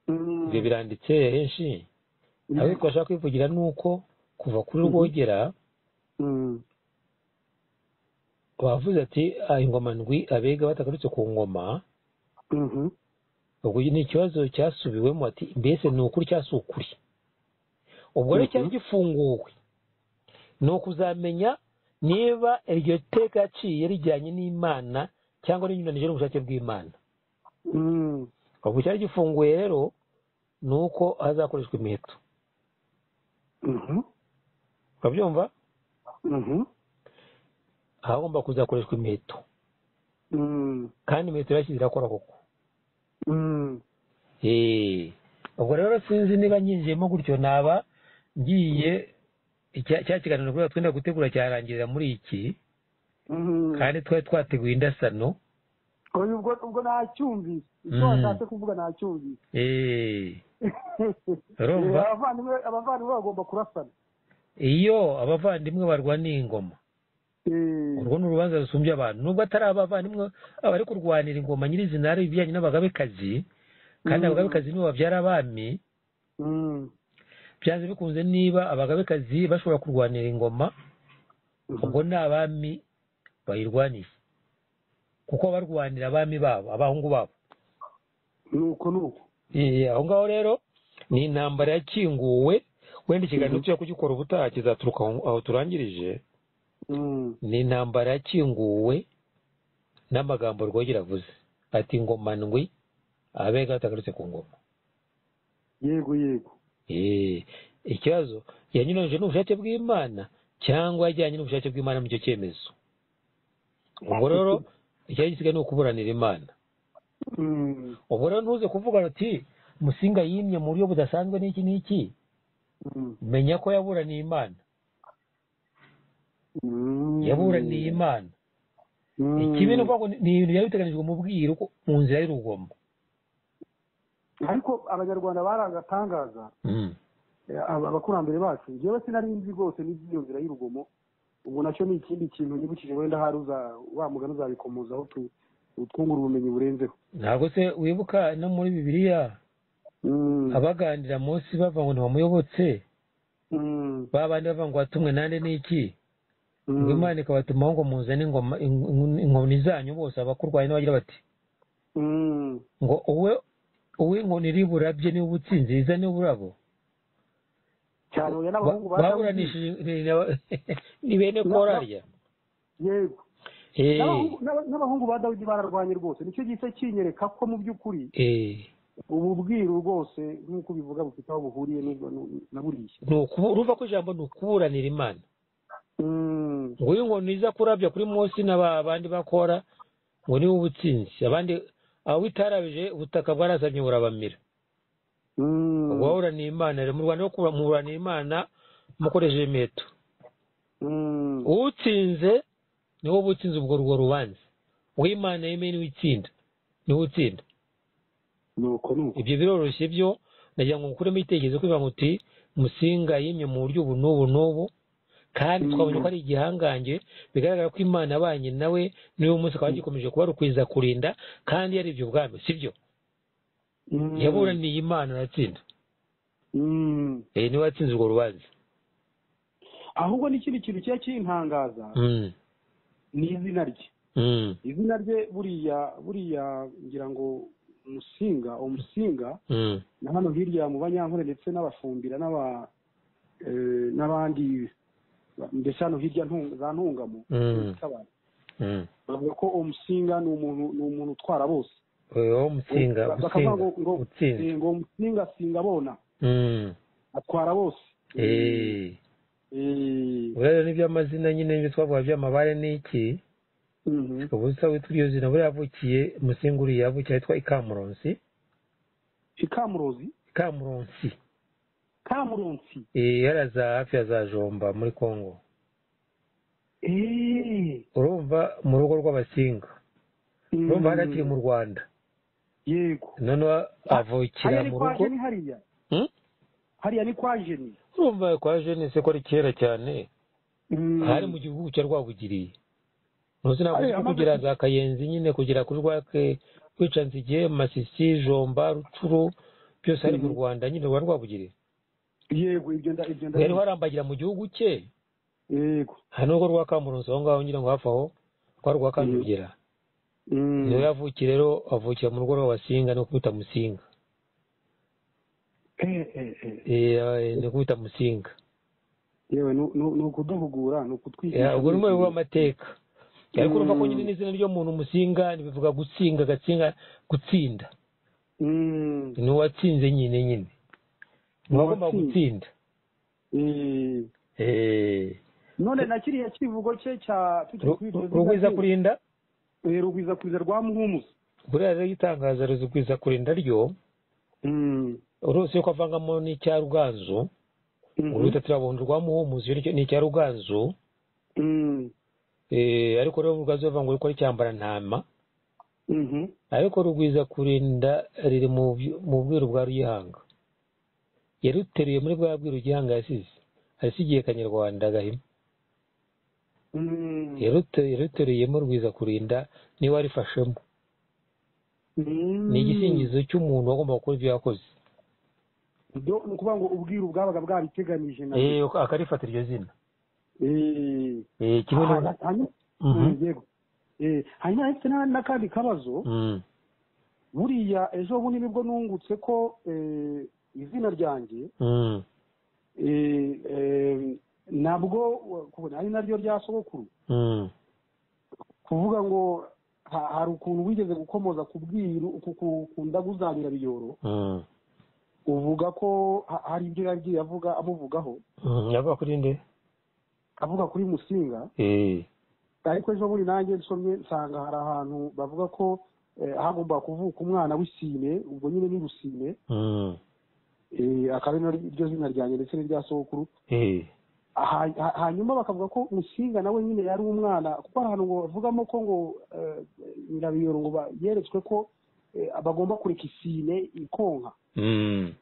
A: ibyo biranditse henshi ariko ashaka kwivugira ni uko kuva kuri rwogera bavuze ati "Ah, ingoma ndwi abega batagarutse ku ngoma ubwo ni ikibazo cyasubiwemo ati mbese ni ukuri cyasi ukuri ubwo rero cyari gifunguwe ni ukuzamenya niba iryo teka yaciye rijyanye n'imana cyangwa rinyuranije n'ubushake bw'imana ubwo cyari gifunguye rero ni uko hazakoreshwa imiheto urabyumva hagomba kuzakoreshwa imiheto kandi imiheto irashyize irakora koko Eh, ubwo rero sinzi niba nyinjiyemo gutyo naba ngiye icya- cya kiganiro kubera twenda gutegura cyarangirira muri iki kandi twari twateguye indasano
B: oya ubwo ubwo nacyumvise icyo
A: Mm.
B: washatse kuvuga nacyumvise
A: Eh, Urumva?
B: Eh, abavandimwe abavandimwe bagomba kurasana
A: iyo abavandimwe barwaniye ingoma
B: Eh,
A: urwo ni urubanza rusumbya abantu nubwo atari abavandimwe abari kurwanira ingoma nyirizina ari ibijyanye n'abagabekazi kandi
B: Mm.
A: abagabekazi nibo babyara abami
B: mm,
A: byanze bikunze niba abagabekazi bashobora kurwanira ingoma ubwo ni abami bayirwaniye kuko barwanira abami babo abahungu babo
B: nuko nuko
A: Eh, aho ngaho rero ni intambara yakinguwe wenda ikiganiro tujya kugikora ubutaha kizaturuka aho- aho turangirije
B: Mm,
A: ni intambara yakinguwe n'amagambo rwogera avuze ati ngoma ndwi abega batagarutse ku ngoma
B: yego yego
A: Eh, ikibazo yanyuranyije n'ubushake bw'imana cyangwa yajyanye n'ubushake bw'imana muri icyo cyemezo ubwo rero icyari gisigaye ni ukuburanira imana
B: Mm,
A: ubwo rero ntuze kuvuga uti musinga yimye mu buryo budasanzwe n'iki n'iki
B: mm,
A: menya ko yaburaniye imana
B: mm.
A: yaburaniye imana
B: Mm.
A: ikibi ni ukuvuga ngo ni ibintu byari biteganijwe mu bwiru ko- mu nzira y'urugomo
B: ariko abanyarwanda baragatangaza
A: Mm.
B: Eh, aba- abakurambere bacu njyewe sinari nzi rwose n'iby'iyo nzira y'urugomo ubwo nacyo ni ikindi kintu nibukije wenda hari uza wa mugani uzabikomozaho tu- utwungura ubumenyi burenzeho
A: ntabwo se wibuka no muri bibiliya
B: Mm,
A: abaganira munsi bava ngo ntibamuyobotse
B: mm,
A: ba bandi bava ngo watumwe nande n'iki
B: mm,
A: ngo imana ikabatumaho ngo muzane ingoma- ing- inkoni zanyu bose abakurwaye n'abagira bati
B: mm,
A: ngo uwe uw'inkoni iri burabye niwe ubutsinzi rizane uburabo
B: cyane oya n'abahungu ba Dawidi.
A: baburanishije ni bene korarya
B: yego
A: Eh,
B: N'abahungu- n'aba- n'abahungu ba dawidi bararwanye rwose nicyo gisa kinyereka ko mu by'ukuri
A: eh,
B: ubu bwiru rwose nk'uko ubivuga bufite aho buhuriye n'ubwo- n'u- na buriya
A: ni ukubu- uruva ko ijambo ni ukuburanira imana
B: Mm,
A: ngo iyo inkoni iza kurabya kuri Mose na ba bandi bakora ngo niwe ubutsinzi abandi abo itarabije ubutaka bwarasabye burabamira
B: mm,
A: ubwo waburaniye imana rero mu rwanda rwo kubura- muburanira imana mukoresheje imeto
B: mm,
A: uwutsinze niwe uba utsinze ubwo urwo rubanza uw'imana yemeye niwe itsinda niwe utsinda
B: nuko nuko
A: ibyo biroroshye byo nagira ngo ngukuremo igitekerezo kubivuga ngo uti musinga yimye mu buryo ubu n'ubu n'ubu kandi twabonye ko ari igihangange bigaragara ko imana abanye nawe n'uyu munsi akaba gikomeje kubarukwiza kurinda kandi yari ibyo ubwami sibyo
B: Mm,
A: yaburaniye imana aratsinda
B: mm.
A: eh niwe watsinze urwo rubanza
B: ahubwo n'ikindi kintu kiba kintangaza
A: Mm,
B: ni izina rye
A: mm,
B: izina rye buriya buriya ngira ngo umusinga umusinga
A: mm,
B: na hano hirya mu banyankore ndetse n'abafumbira n'aba eh, n'abandi ndetse hano hirya ntu- za ntungamo
A: Mm.
B: z'abantu.
A: mm.
B: bavuga ko umusinga ni umuntu ni umuntu utwara bose
A: Oya, wowe musinga
B: bakavuga
A: usinga
B: ngo ngo
A: utsinze
B: eh, ngo umusinga asinga abona
A: Mm,
B: atwara bose
A: eh.
B: Eh,
A: Ubwo rero n'iby'amazina nyine n'ibyo twavuga by'amabare n'iki
B: mhm.
A: ubusa witwa iryo zina buriya yavukiye musinga uriya yavukiye ahitwa ikamuronsi
B: ikamurozi
A: ikamuronsi
B: kamuronsi
A: Eh, yari za hafi ya za jomba muri congo
B: Eh,
A: urumva mu rugo rw'abasinga urumva
B: mm.
A: haragiye mu rwanda
B: yego
A: noneho avukira
B: hariya ni
A: mu
B: kwa
A: rugo
B: jeni hariya
A: Hmm?
B: hariya ni kwa jeni
A: urumva kwa jene se ko ari kera cyane
B: Mm.
A: hari mu gihugu cya rwabugiriye ntuzi ntabwo uzi
B: Aye,
A: ko
B: amaze-
A: kugira za kayenzi nyine kugera kuri rwake rwicanzige masisi jomba rucuro byose hari mu
B: Mhm.
A: rwanda nyine rwa rwabugiriye
B: yego ibyo nda ibyo nda
A: yari warambagira mu gihugu cye
B: yego
A: hari n'ubwo rwa kamuruzi aho ngaho nyine ngo hafi aho kwa rwa kanzogera
B: Mm.
A: niwe yavukiye rero avukira mu rugo rwa singa no kubita musinga
B: Eh, eh, eh.
A: Eh, ni kubita musinga
B: yewe ni- ni ni ukuduhugura ni ukutwigisha
A: ubwo ni umwe w'amateka ariko urumva ko
B: Mm.
A: nyine n'izina ry'umuntu musinga ntibivuga gusinga gatsinga gutsinda
B: Mm.
A: ni uwatsinze nyine nyine ni uwagomba
B: Uwatsinze.
A: gutsinda
B: Eh.
A: Eh,
B: none na kiriya kivugo cye cya
A: Ru- Ru- rugwiza kurinda
B: Eh, rugwiza kuriza rwa muhumuza
A: buriya rero itangaza rugwiza kurinda ryo
B: Mm.
A: urose ko avangamo n'icya ruganzu
B: Mhm.
A: uruhita turabona rwa muhumuzi nicyo ni icya ruganzu
B: Mm.
A: Eh, ariko rero ruganzu bavuga ko ari cyambara ntama
B: Mhm.
A: ariko rugwiza kurinda riri mu byu- mu bwiru bwa ruyihanga yaruteruye muri bwa bwiru ruyihanga yasize asigiye kanyarwanda agahima
B: Mm.
A: Yarute- yaruteruyemo rugwiza kurinda niwe warifashemo
B: Mm.
A: ni igisingizo cy'umuntu wagomba gukora ibyo yakoze
B: Byo ni ukuvuga ngo ubwiru bwabaga bwabiteganije na
A: Eh, akarifata iryo zina
B: Eh.
A: Eh, kimwe no
B: Ah, hanyuma
A: Mhm.
B: Mm, yego Eh, hanyuma ndetse na- n'akandi kabazo
A: Mm.
B: buriya ejo bundi nibwo nungutse ko eh, izina ryanjye
A: Mm.
B: eh, eh, nabwo kubona ari naryo rya sogokuru
A: Mm.
B: kuvuga ngo ha- hari ukuntu wigeze gukomoza ku bwiru ku- ku- ku ndaguzanira biyoro
A: Mm.
B: uvuga ko ha- hari ibyo yagiye avuga amuvugaho
A: Mm. yavuga kuri nde
B: avuga kuri musinga
A: Eh.
B: ariko ejo bundi nanjye nsomye nsanga hari ahantu bavuga ko eh, hagomba kuvuka umwana w'isine ubwo nyine ni rusine
A: Mm.
B: Eh, akaba ari naryo- iryo zina ryanjye ndetse n'irya sogokuru
A: Eh.
B: Ha- ha- hanyuma bakavuga ko musinga nawe nyine yari umwana kuko hari ahantu ngo bavugamo ko ngo eh, nyirabiyoro ngo ba- yeretswe ko eh, bagomba kureka isine ikonka
A: Mm.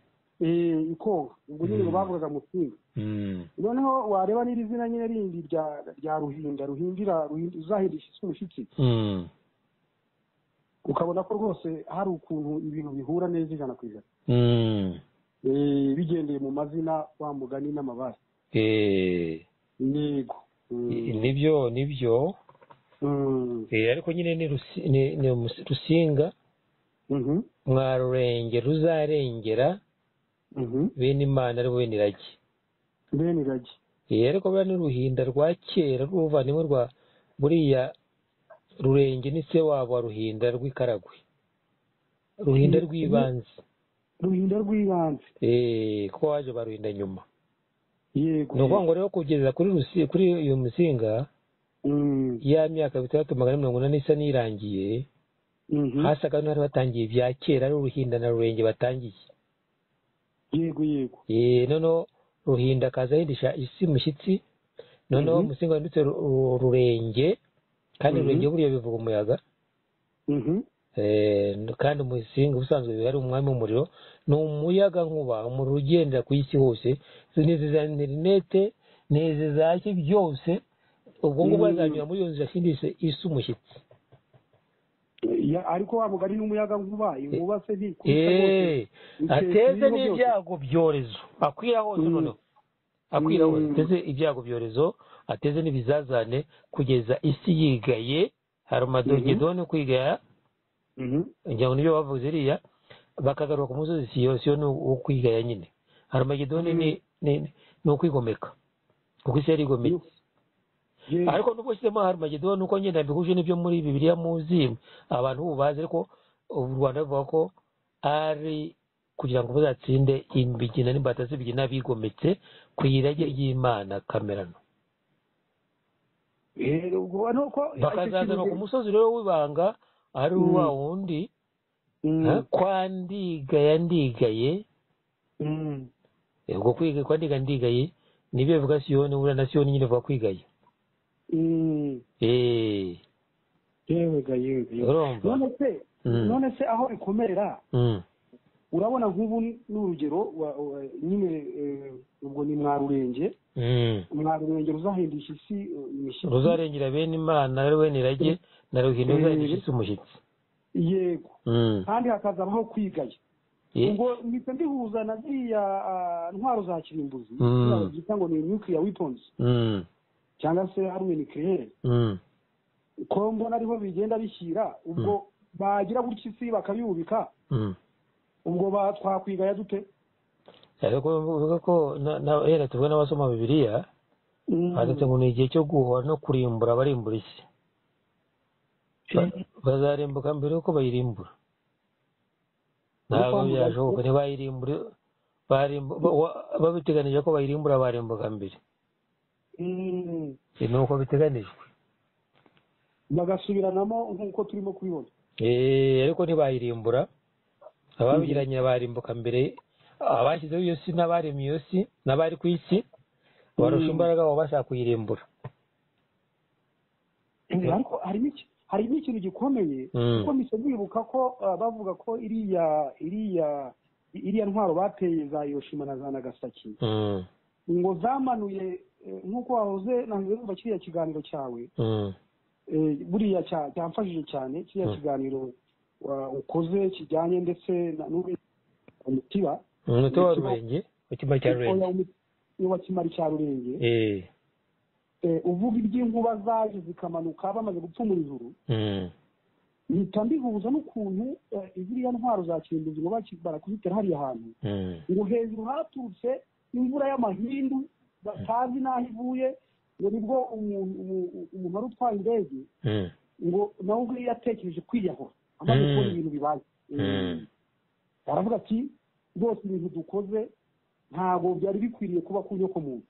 B: Eh, ikonka ubwo nyine ngo
A: Mm.
B: bavugaga musinga
A: Mm.
B: noneho wareba n'iri zina nyine rindi rya rya ruhinda ruhindira ruhinda- uzahindisha umushyitsi
A: Mm.
B: ukabona ko rwose hari ukuntu ibintu bihura neza ijana ku ijana
A: Mm.
B: Eh, bigendeye mu mazina wa mugani n'amabara
A: Eh.
B: yego Mm.
A: nibyo nibyo
B: Mm.
A: Eh, ariko nyine ni rusi- ni- ni mus- rusinga
B: Mhm.
A: mwarurenge ruzarengera
B: Mhm.
A: bene imana ari bo bene irage
B: bene iragi
A: Eh, ariko buriya n'uruhinda rwa kera rw'ubuvandimwe rwa buriya rurenge ni se wabo wa ruhinda rw'ikaragwe ruhinda
B: Mm.
A: rw'ibanze
B: ruhinda rw'ibanze
A: Eh, ko waje baruhinda nyuma
B: yego
A: ni ukuvuga ngo rero kugeza kuri rusi kuri uyu musinga
B: Mm,
A: ya myaka bitandatu magana ane mirongo inani isa n'irangiye
B: mhm.
A: hasaga n'abari batangiye ibya kera ari ruhinda na rurenge batangiye
B: yego yego
A: Eh, noneho ruhinda akaza ahindisha isi mushyitsi noneho
B: Mhm.
A: musinga wanditse Ru- Ru- rurenge kandi
B: Mhm.
A: rurenge buriya bivuga umuyaga
B: Mhm.
A: Eh, kandi umusinga ubusanzwe ari umwami w'umuriro ni umuyaga nkuba umuriro ugendera ku isi hose n'izi za interinete n'izi za ki byose ubwo ngubwo
B: Mm.
A: azanyura muri iyo nzira ashindishe isi umushyitsi
B: Ya- ariko wa mugari n'umuyaga nkuba inkuba se ntikubita rwose
A: Eh, ateze n'ibyago byorezo akwira hose
B: Mm.
A: noneho akwira hose
B: Mm.
A: ateze ibyago byorezo ateze n'ibizazane kugeza isi yigaye hari umadogedoni kwigaya
B: Mhm.
A: ngira ngo nibyo bavuze iriya bakagaruka ku musozi siyo siyo ni uwo kwigaya nyine hari umagedoni ni ni- ni ukwigomeka kuko isi yari igometse
B: Yego.
A: ariko nubwo ushyizemo hari umagedoni nuko ngenda mbihuje n'ibyo muri bibiliya muzi abantu ubu bazi ariko u rwanda ruvuga ko ari kugira ngo bazatsinde imigina n'imbata z'ibigina bigometse ku irage ry'imana kamerano
B: Eh, ubwo ano ko
A: bakazazana ku musozi rero w'ibanga ari
B: Mm.
A: wa wundi
B: Mm,
A: ha, kwa ndigaya ndigaye
B: mm,
A: Eh, ubwo kwiga kwa ndiga ndigaye nibyo bivuga siyoni buriya na siyoni nyine ivuga kwigaya
B: mm.
A: eee
B: yewe ga yewe ga yewe.
A: urumva
B: none se none se aho bikomerera urabona nk'ubu ni urugero wa- wa- nyine eh, ubwo ni mwarurenge mwarurenge ruzahindisha isi eh, imishyitsi
A: ruzarengera bene imana rero wene irage na ruhino uzahindishitse umushyitsi
B: yego
A: Mm.
B: kandi hakazabaho kwigaya
A: Ye-
B: ubwo mpita ndihuza na ziriya ah, ntwaro za kirimbuzi
A: Mm.
B: zita ngo ni nuclear weapons
A: Mm.
B: cyangwa se arme nucleaire
A: Mm.
B: ko mbona ariho bigenda bishyira ubwo bagira gutya isi bakabibubika
A: Mm.
B: ubwo ba- twakwigaya dute
A: ariko bivuga ko na- na- hera tuvuga n'abasoma bibiliya handitse ngo ni igihe cyo guhora no kurimbura abarimbura isi Ba- bazarimbuka mbere yuko bayirimbura ntabwo
B: Ariko
A: byashoboka ntibayirimbure barimbu- ba- wa- babiteganije ko bayirimbura barimbuka mbere
B: Mm.
A: Ibi ni uko biteganijwe
B: bagasubiranamo nk'uko turimo kubibona
A: Eh, ariko ntibahirimbura ababigiranye barimbuka mbere abashyizeho iyo si n'abaremye iyo si n'abari ku isi barusha imbaraga abo bashaka kuyirimbura
B: ariko harimo iki harimo ikintu gikomeye
A: Mm.
B: kuko mpise nibuka ko ah, bavuga ko iriya iriya iriya ntwaro bateye za Hiroshima na za Nagasaki
A: Mm,
B: ngo zamanuye eh, nk'uko wahoze nanze numva kiriya kiganiro cyawe
A: mm,
B: eh, buriya cya- cyamfashije cyane kiriya
A: Mm.
B: kiganiro wa- ukoze kijyanye ndetse na n'ubundi umutiba
A: umunota wa rurenge mu cyumba cya rurenge
B: wa kimari cya rurenge
A: Eh,
B: Eh, uvuga iby'inkuba zaje zikamanuka bamaze gupfumura ijuru
A: mm,
B: mpita mbihuza n'ukuntu eh, ziriya ntwaro za kirimbuzi ngo baki- barakuzitera hariya hantu
A: mm,
B: ngo hejuru haturutse imvura y'amahindu batazi n'aho ivuye ngo nibwo umuntu umu- umuntu wari utwaye indege
A: mm,
B: ngo nawe ubwo yatekereje kwiyahura amaze kubona
A: Mm.
B: ibintu bibaye
A: mm.
B: aravuga ati rwose ibintu dukoze ntabwo byari bikwiriye kuba ku nyoko muntu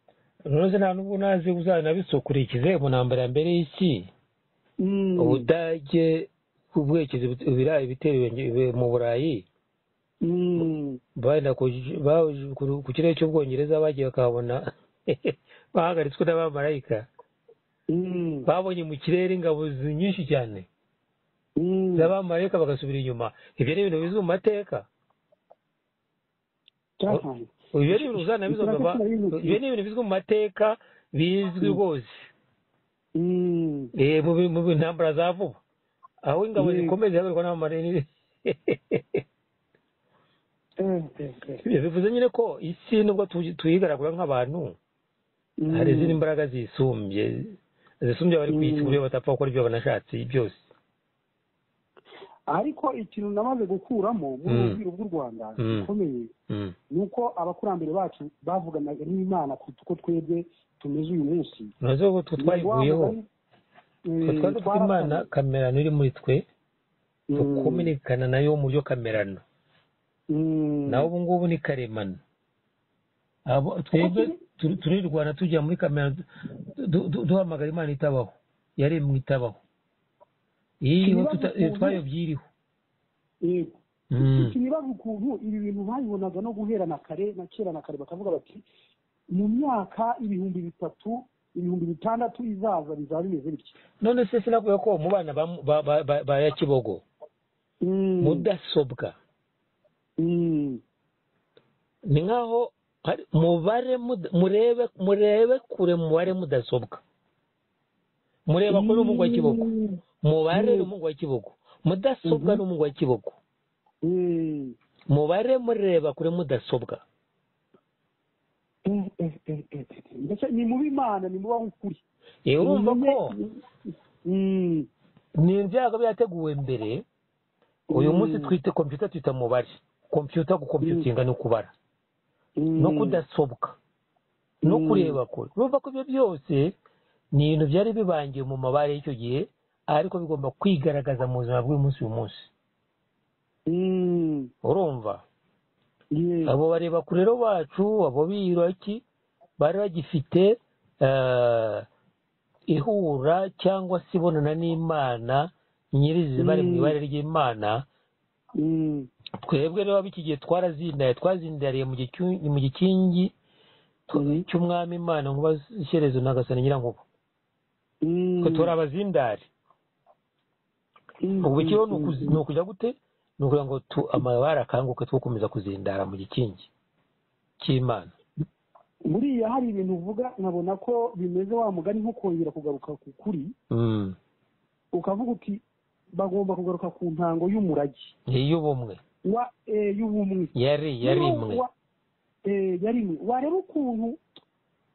A: rero nta n'ubwo nazi uzanabisukurikize mu ntambara ya mbere y'isi
B: Mm.
A: ubudage ubwekizi ibirayi bitewe nge- mu burayi
B: Mm.
A: bajya ku kirere cy'ubwongereza bagiye bakahabona bahagaritswe n'abamarayika
B: Mm.
A: babonye mu kirere ingabo zi- nyinshi cyane
B: Mm.
A: z'abamarayika bagasubira inyuma ibyo ni ibintu bizi mu mateka
B: Cyabaye.
A: ibyo ni ibintu uzanabizwa
B: Ikiraka kirabizi.
A: ibyo ni ibintu bizwi mu mateka bizwi rwose
B: Mm.
A: Eh, mu bi- mu bi- ntambara za vuba aho ingabo
B: Mm.
A: zikomeye zihagarikwa n'abamarayika
B: Eh, eh, eh.
A: bivuze nyine ko isi nubwo tuyi- tuyigaragura nk'abantu
B: Mm.
A: hari izindi mbaraga zisumbye zisumbye abari ku isi
B: Mm.
A: ku buryo batapfa gukora ibyo banashatse byose
B: ariko ikintu namaze gukuramo muri
A: Mm.
B: urubyiru bw'u rwanda
A: Mm.
B: gikomeye
A: Mm.
B: ni uko abakurambere bacu bavuganaga n'imana kuruta uko twebwe tumeze uyu munsi
A: ntuzi ko twe twayivuyeho twe twari dufite imana kamerano iri muri twe tukuminikana nayo mu byo kamerano naho ubu ngubu ni karemano Abo- twebwe
B: kiri-
A: turi- turirwana tujya muri kamerano du- du- du- duhamagara imana itabaho yaremwe itabaho iriho
B: Ibibazo
A: tuta-
B: ukuntu-
A: twayobye iriho Mm.
B: nibaza ukuntu ibi bintu babibonaga no guhera na kare na kera na kare bakavuga bati mu myaka ibihumbi bitatu ibihumbi bitandatu izaza bizaba bimeze bitya
A: none se sinakubwiye ko mu bana ba- ba- ba- ba- ba ya kibogo
B: Mm.
A: mudasobwa
B: Mm.
A: ni nkaho hari- mubare mud- murebe murebe kure mubare mudasobwa mureba kure n'umugu wa kibogo
B: Mm.
A: mubare ni umugu wa kibogo mudasobwa ni umugu wa kibogo
B: Mm.
A: mubare mureba kure mudasobwa
B: Eh, eh, eh, eh, eh. mbese ni mubi imana ni mubaho ukuri
A: Eh, urumva ko
B: Mm.
A: ni ibyago byateguwe mbere uyu munsi twita kompiyuta twita mubare kompiyuta gukompiyutinga ni ukubara
B: Mm.
A: no kudasobwa no
B: Mm.
A: kureba kure urumva ko ibyo byose ni ibintu byari bibangiye mu mabare y'icyo gihe ariko bigomba kwigaragaza mu buzima bw'umunsi uyu munsi
B: Mm.
A: urumva
B: Yes.
A: abo bareba kure rero bacu abo biyuroki bari bagifite eh, ihura cyangwa se ibonana n'imana nyirizina bari mu
B: Mm.
A: ibare ry'imana
B: Mm.
A: twebwe rero iki gihe twarazindariye twazindariye mu gicu- mu gikingi tw-
B: Mhm.
A: cy'umwami imana nkuba shyerezo na gasana nyirankuba
B: Mm.
A: twe turi abazindari ubu ikibazo ni ukujya gute ni ukugira ngo amabara akanguke two gukomeza kuzindara mu gikingi cy'imana
B: buriya hari ibintu uvuga nkabona ko bimeze wa mugani nko kongera kugaruka ku kuri ukavuga uti bagomba kugaruka ku ntango y'umurage
A: y'ubumwe
B: wa y'ubumwe
A: yari yari imwe
B: yari imwe wareba ukuntu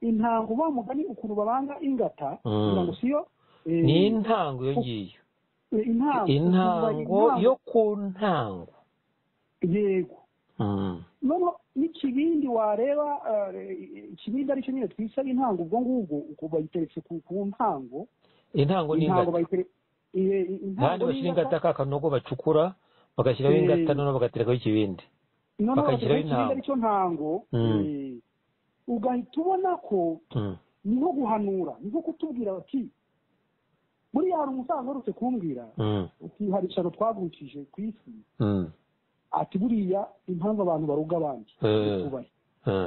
B: intango wa mugani ukuntu babanga ingata kugira ngo siyo
A: ni intango iyo ngiyo intango yo ku ntango
B: yego noneho n'ikibindi wareba ikibindi aricyo nyine twisa intango ubwo ngubwo ubwo bayiteretse ku ntango
A: intango ni ingata kandi bashyira ingata ka kanogo bacukura bagashyiraho ingata noneho bagaterekaho ikibindi
B: bagashyiraho intango aricyo ntango ugahita ubona ko ni nko guhanura ni nko kutubwira bati buriya hari umusaza uherutse kumbwira uti hari ikintu twavukije ku isi ati buriya impamvu abantu baruga abandi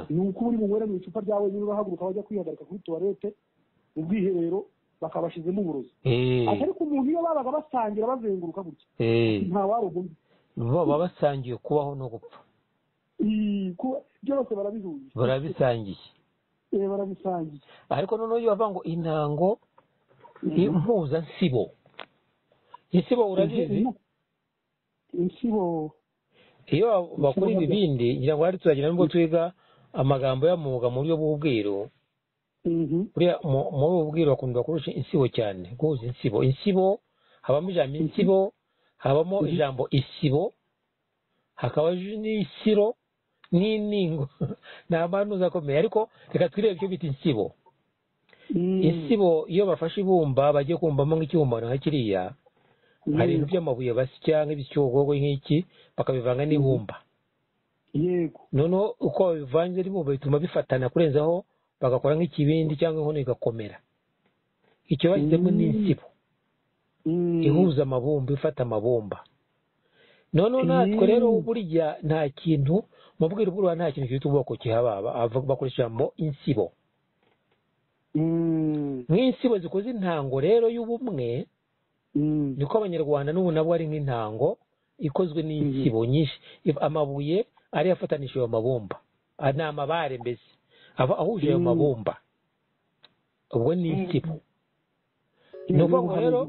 B: ni uko uri buwere mu icupa ryawe niba bahaguruka bajya kwihagarika kuri tuwarete mu bwiherero bakabashizemo uburozi ariko umuntu iyo babaga basangira bazenguruka gutya nta wari ubundi
A: baba basangiye kubaho no gupfa
B: byose barabihuje
A: barabisangiye
B: barabisangiye
A: ariko noneho iyo bavuga ngo intango impuzansibo insibo urabizi
B: insibo
A: iyo bakora ibibindi ngira ngo hari turagira nubwo twiga amagambo y'amwuga mu buryo bw'ubwiru buriya muri ubu bwiru bakunda kurusha insibo cyane guhuza insibo insibo habamo ijambo insibo habamo ijambo isibo hakaba n'isiro n'iningo nta mpamvu zakomeye ariko reka twirebe icyo bita insibo insibo iyo bafashe ibumba bagiye kumbamo nk'ikibumbano nka kiriya hari ibintu by'amabuye basya nk'ibicyogogwe nk'iki bakabivanga n'ibumba
B: yego
A: noneho uko babivanze n'ibumba bituma bifatana kurenzaho bagakora nk'ikibindi cyangwa inkono igakomera icyo bashyizemo ni insibo ihuza amabumba ifata amabumba noneho natwe rero burya nta kintu mu bwiru bw'uruha nta kintu cyitwa ubwoko kihaba bakoresha ijambo insibo nk'insibo zikoze intango rero y'ubumwe niko abanyarwanda n'ubu nabo ari nk'intango ikozwe n'insibo nyinshi amabuye ariyo afatanishije amabumba ni amabare mbese aba ahuje ayo mabumba ubwo ni insibo ni ukuvuga rero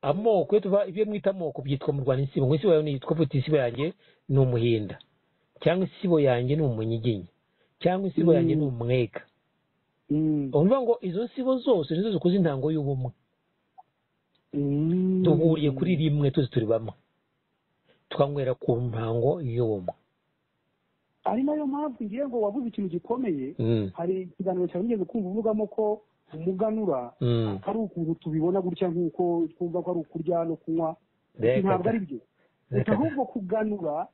A: amoko ibyo mwita amoko byitwa mu rwanda insibo insibo yawe yitwa vuta insibo yanjye ni umuhinda cyangwa insibo yanjye ni umunyiginya cyangwa insibo yanjye ni umwega urumva ngo izo nsibo zose nizo zikoze intango y'ubumwe duhuriye kuri rimwe tuzi turi bamwe tukanywera ku ntango y'ubumwe
B: ari nayo mpamvu ngiye ngo wabuze ikintu gikomeye hari ikiganiro cyawe ngeze kumva uvugamo ko umuganura ari ukuntu tubibona gutya nk'uko twumva ko ari ukurya no kunywa ntabwo ari byo ahubwo kuganura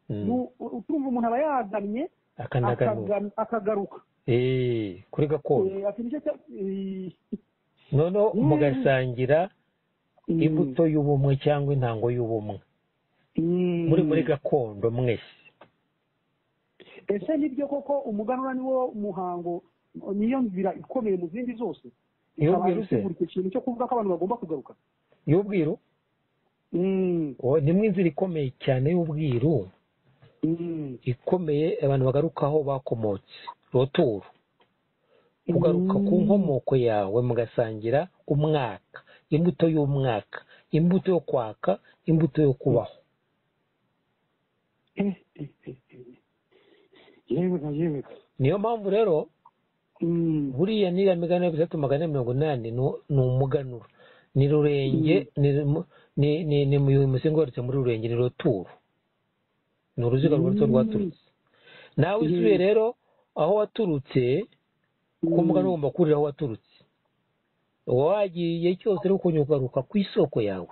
B: utumva umuntu aba yagannye akagaruka
A: kuri gakondo noneho mugasangira imbuto y'ubumwe cyangwa intango y'ubumwe muri muri gakondo mwese
B: ese nibyo koko umuganura ni wo muhango niyo nzira ikomeye mu zindi zose
A: iy'ubwiru se
B: ikintu cyo kuvuga ko abantu bagomba kugaruka
A: iy'ubwiru nimwe inzira ikomeye cyane y'ubwiru ikomeye abantu bagarukaho bakomotse roturu kugaruka ku nkomoko yawe mugasangira umwaka imbuto y'umwaka imbuto yo kwaka imbuto yo kubaho niyo mpamvu rero buriya n'iriya migani yo bitatu magana mirongo inani ni umuganura ni rurenge ni musinga warutse muri rurenge ni roturu ni uruziga rwanditseho rwaturutse nawe usuye rero aho waturutse kuko umugani ugomba kurira aho waturutse uba wagiye cyose ariko ugaruka ku isoko yawe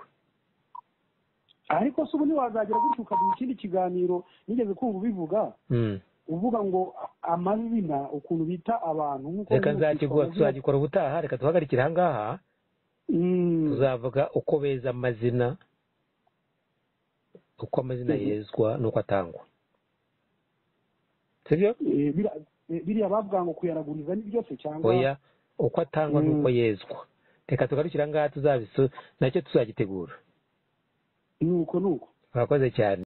B: ariko se ubu ntiwazagera gutyo ukagira ikindi kiganiro nigeze kumva ubivuga uvuga ngo amazina ukuntu bita abantu
A: reka tuzagikora ubutaha reka duhagarikire aha ngaha tuzavuga uko beza amazina uko amazina yezwa n'uko atangwa sibyo
B: biriya bavuga ngo kuyaraguriza ni byose cyangwa
A: oya uko atangwa n'uko yezwa reka tugarukira ngaha tuzabisa nacyo tuzagitegura
B: ni uko ni uko
A: murakoze cyane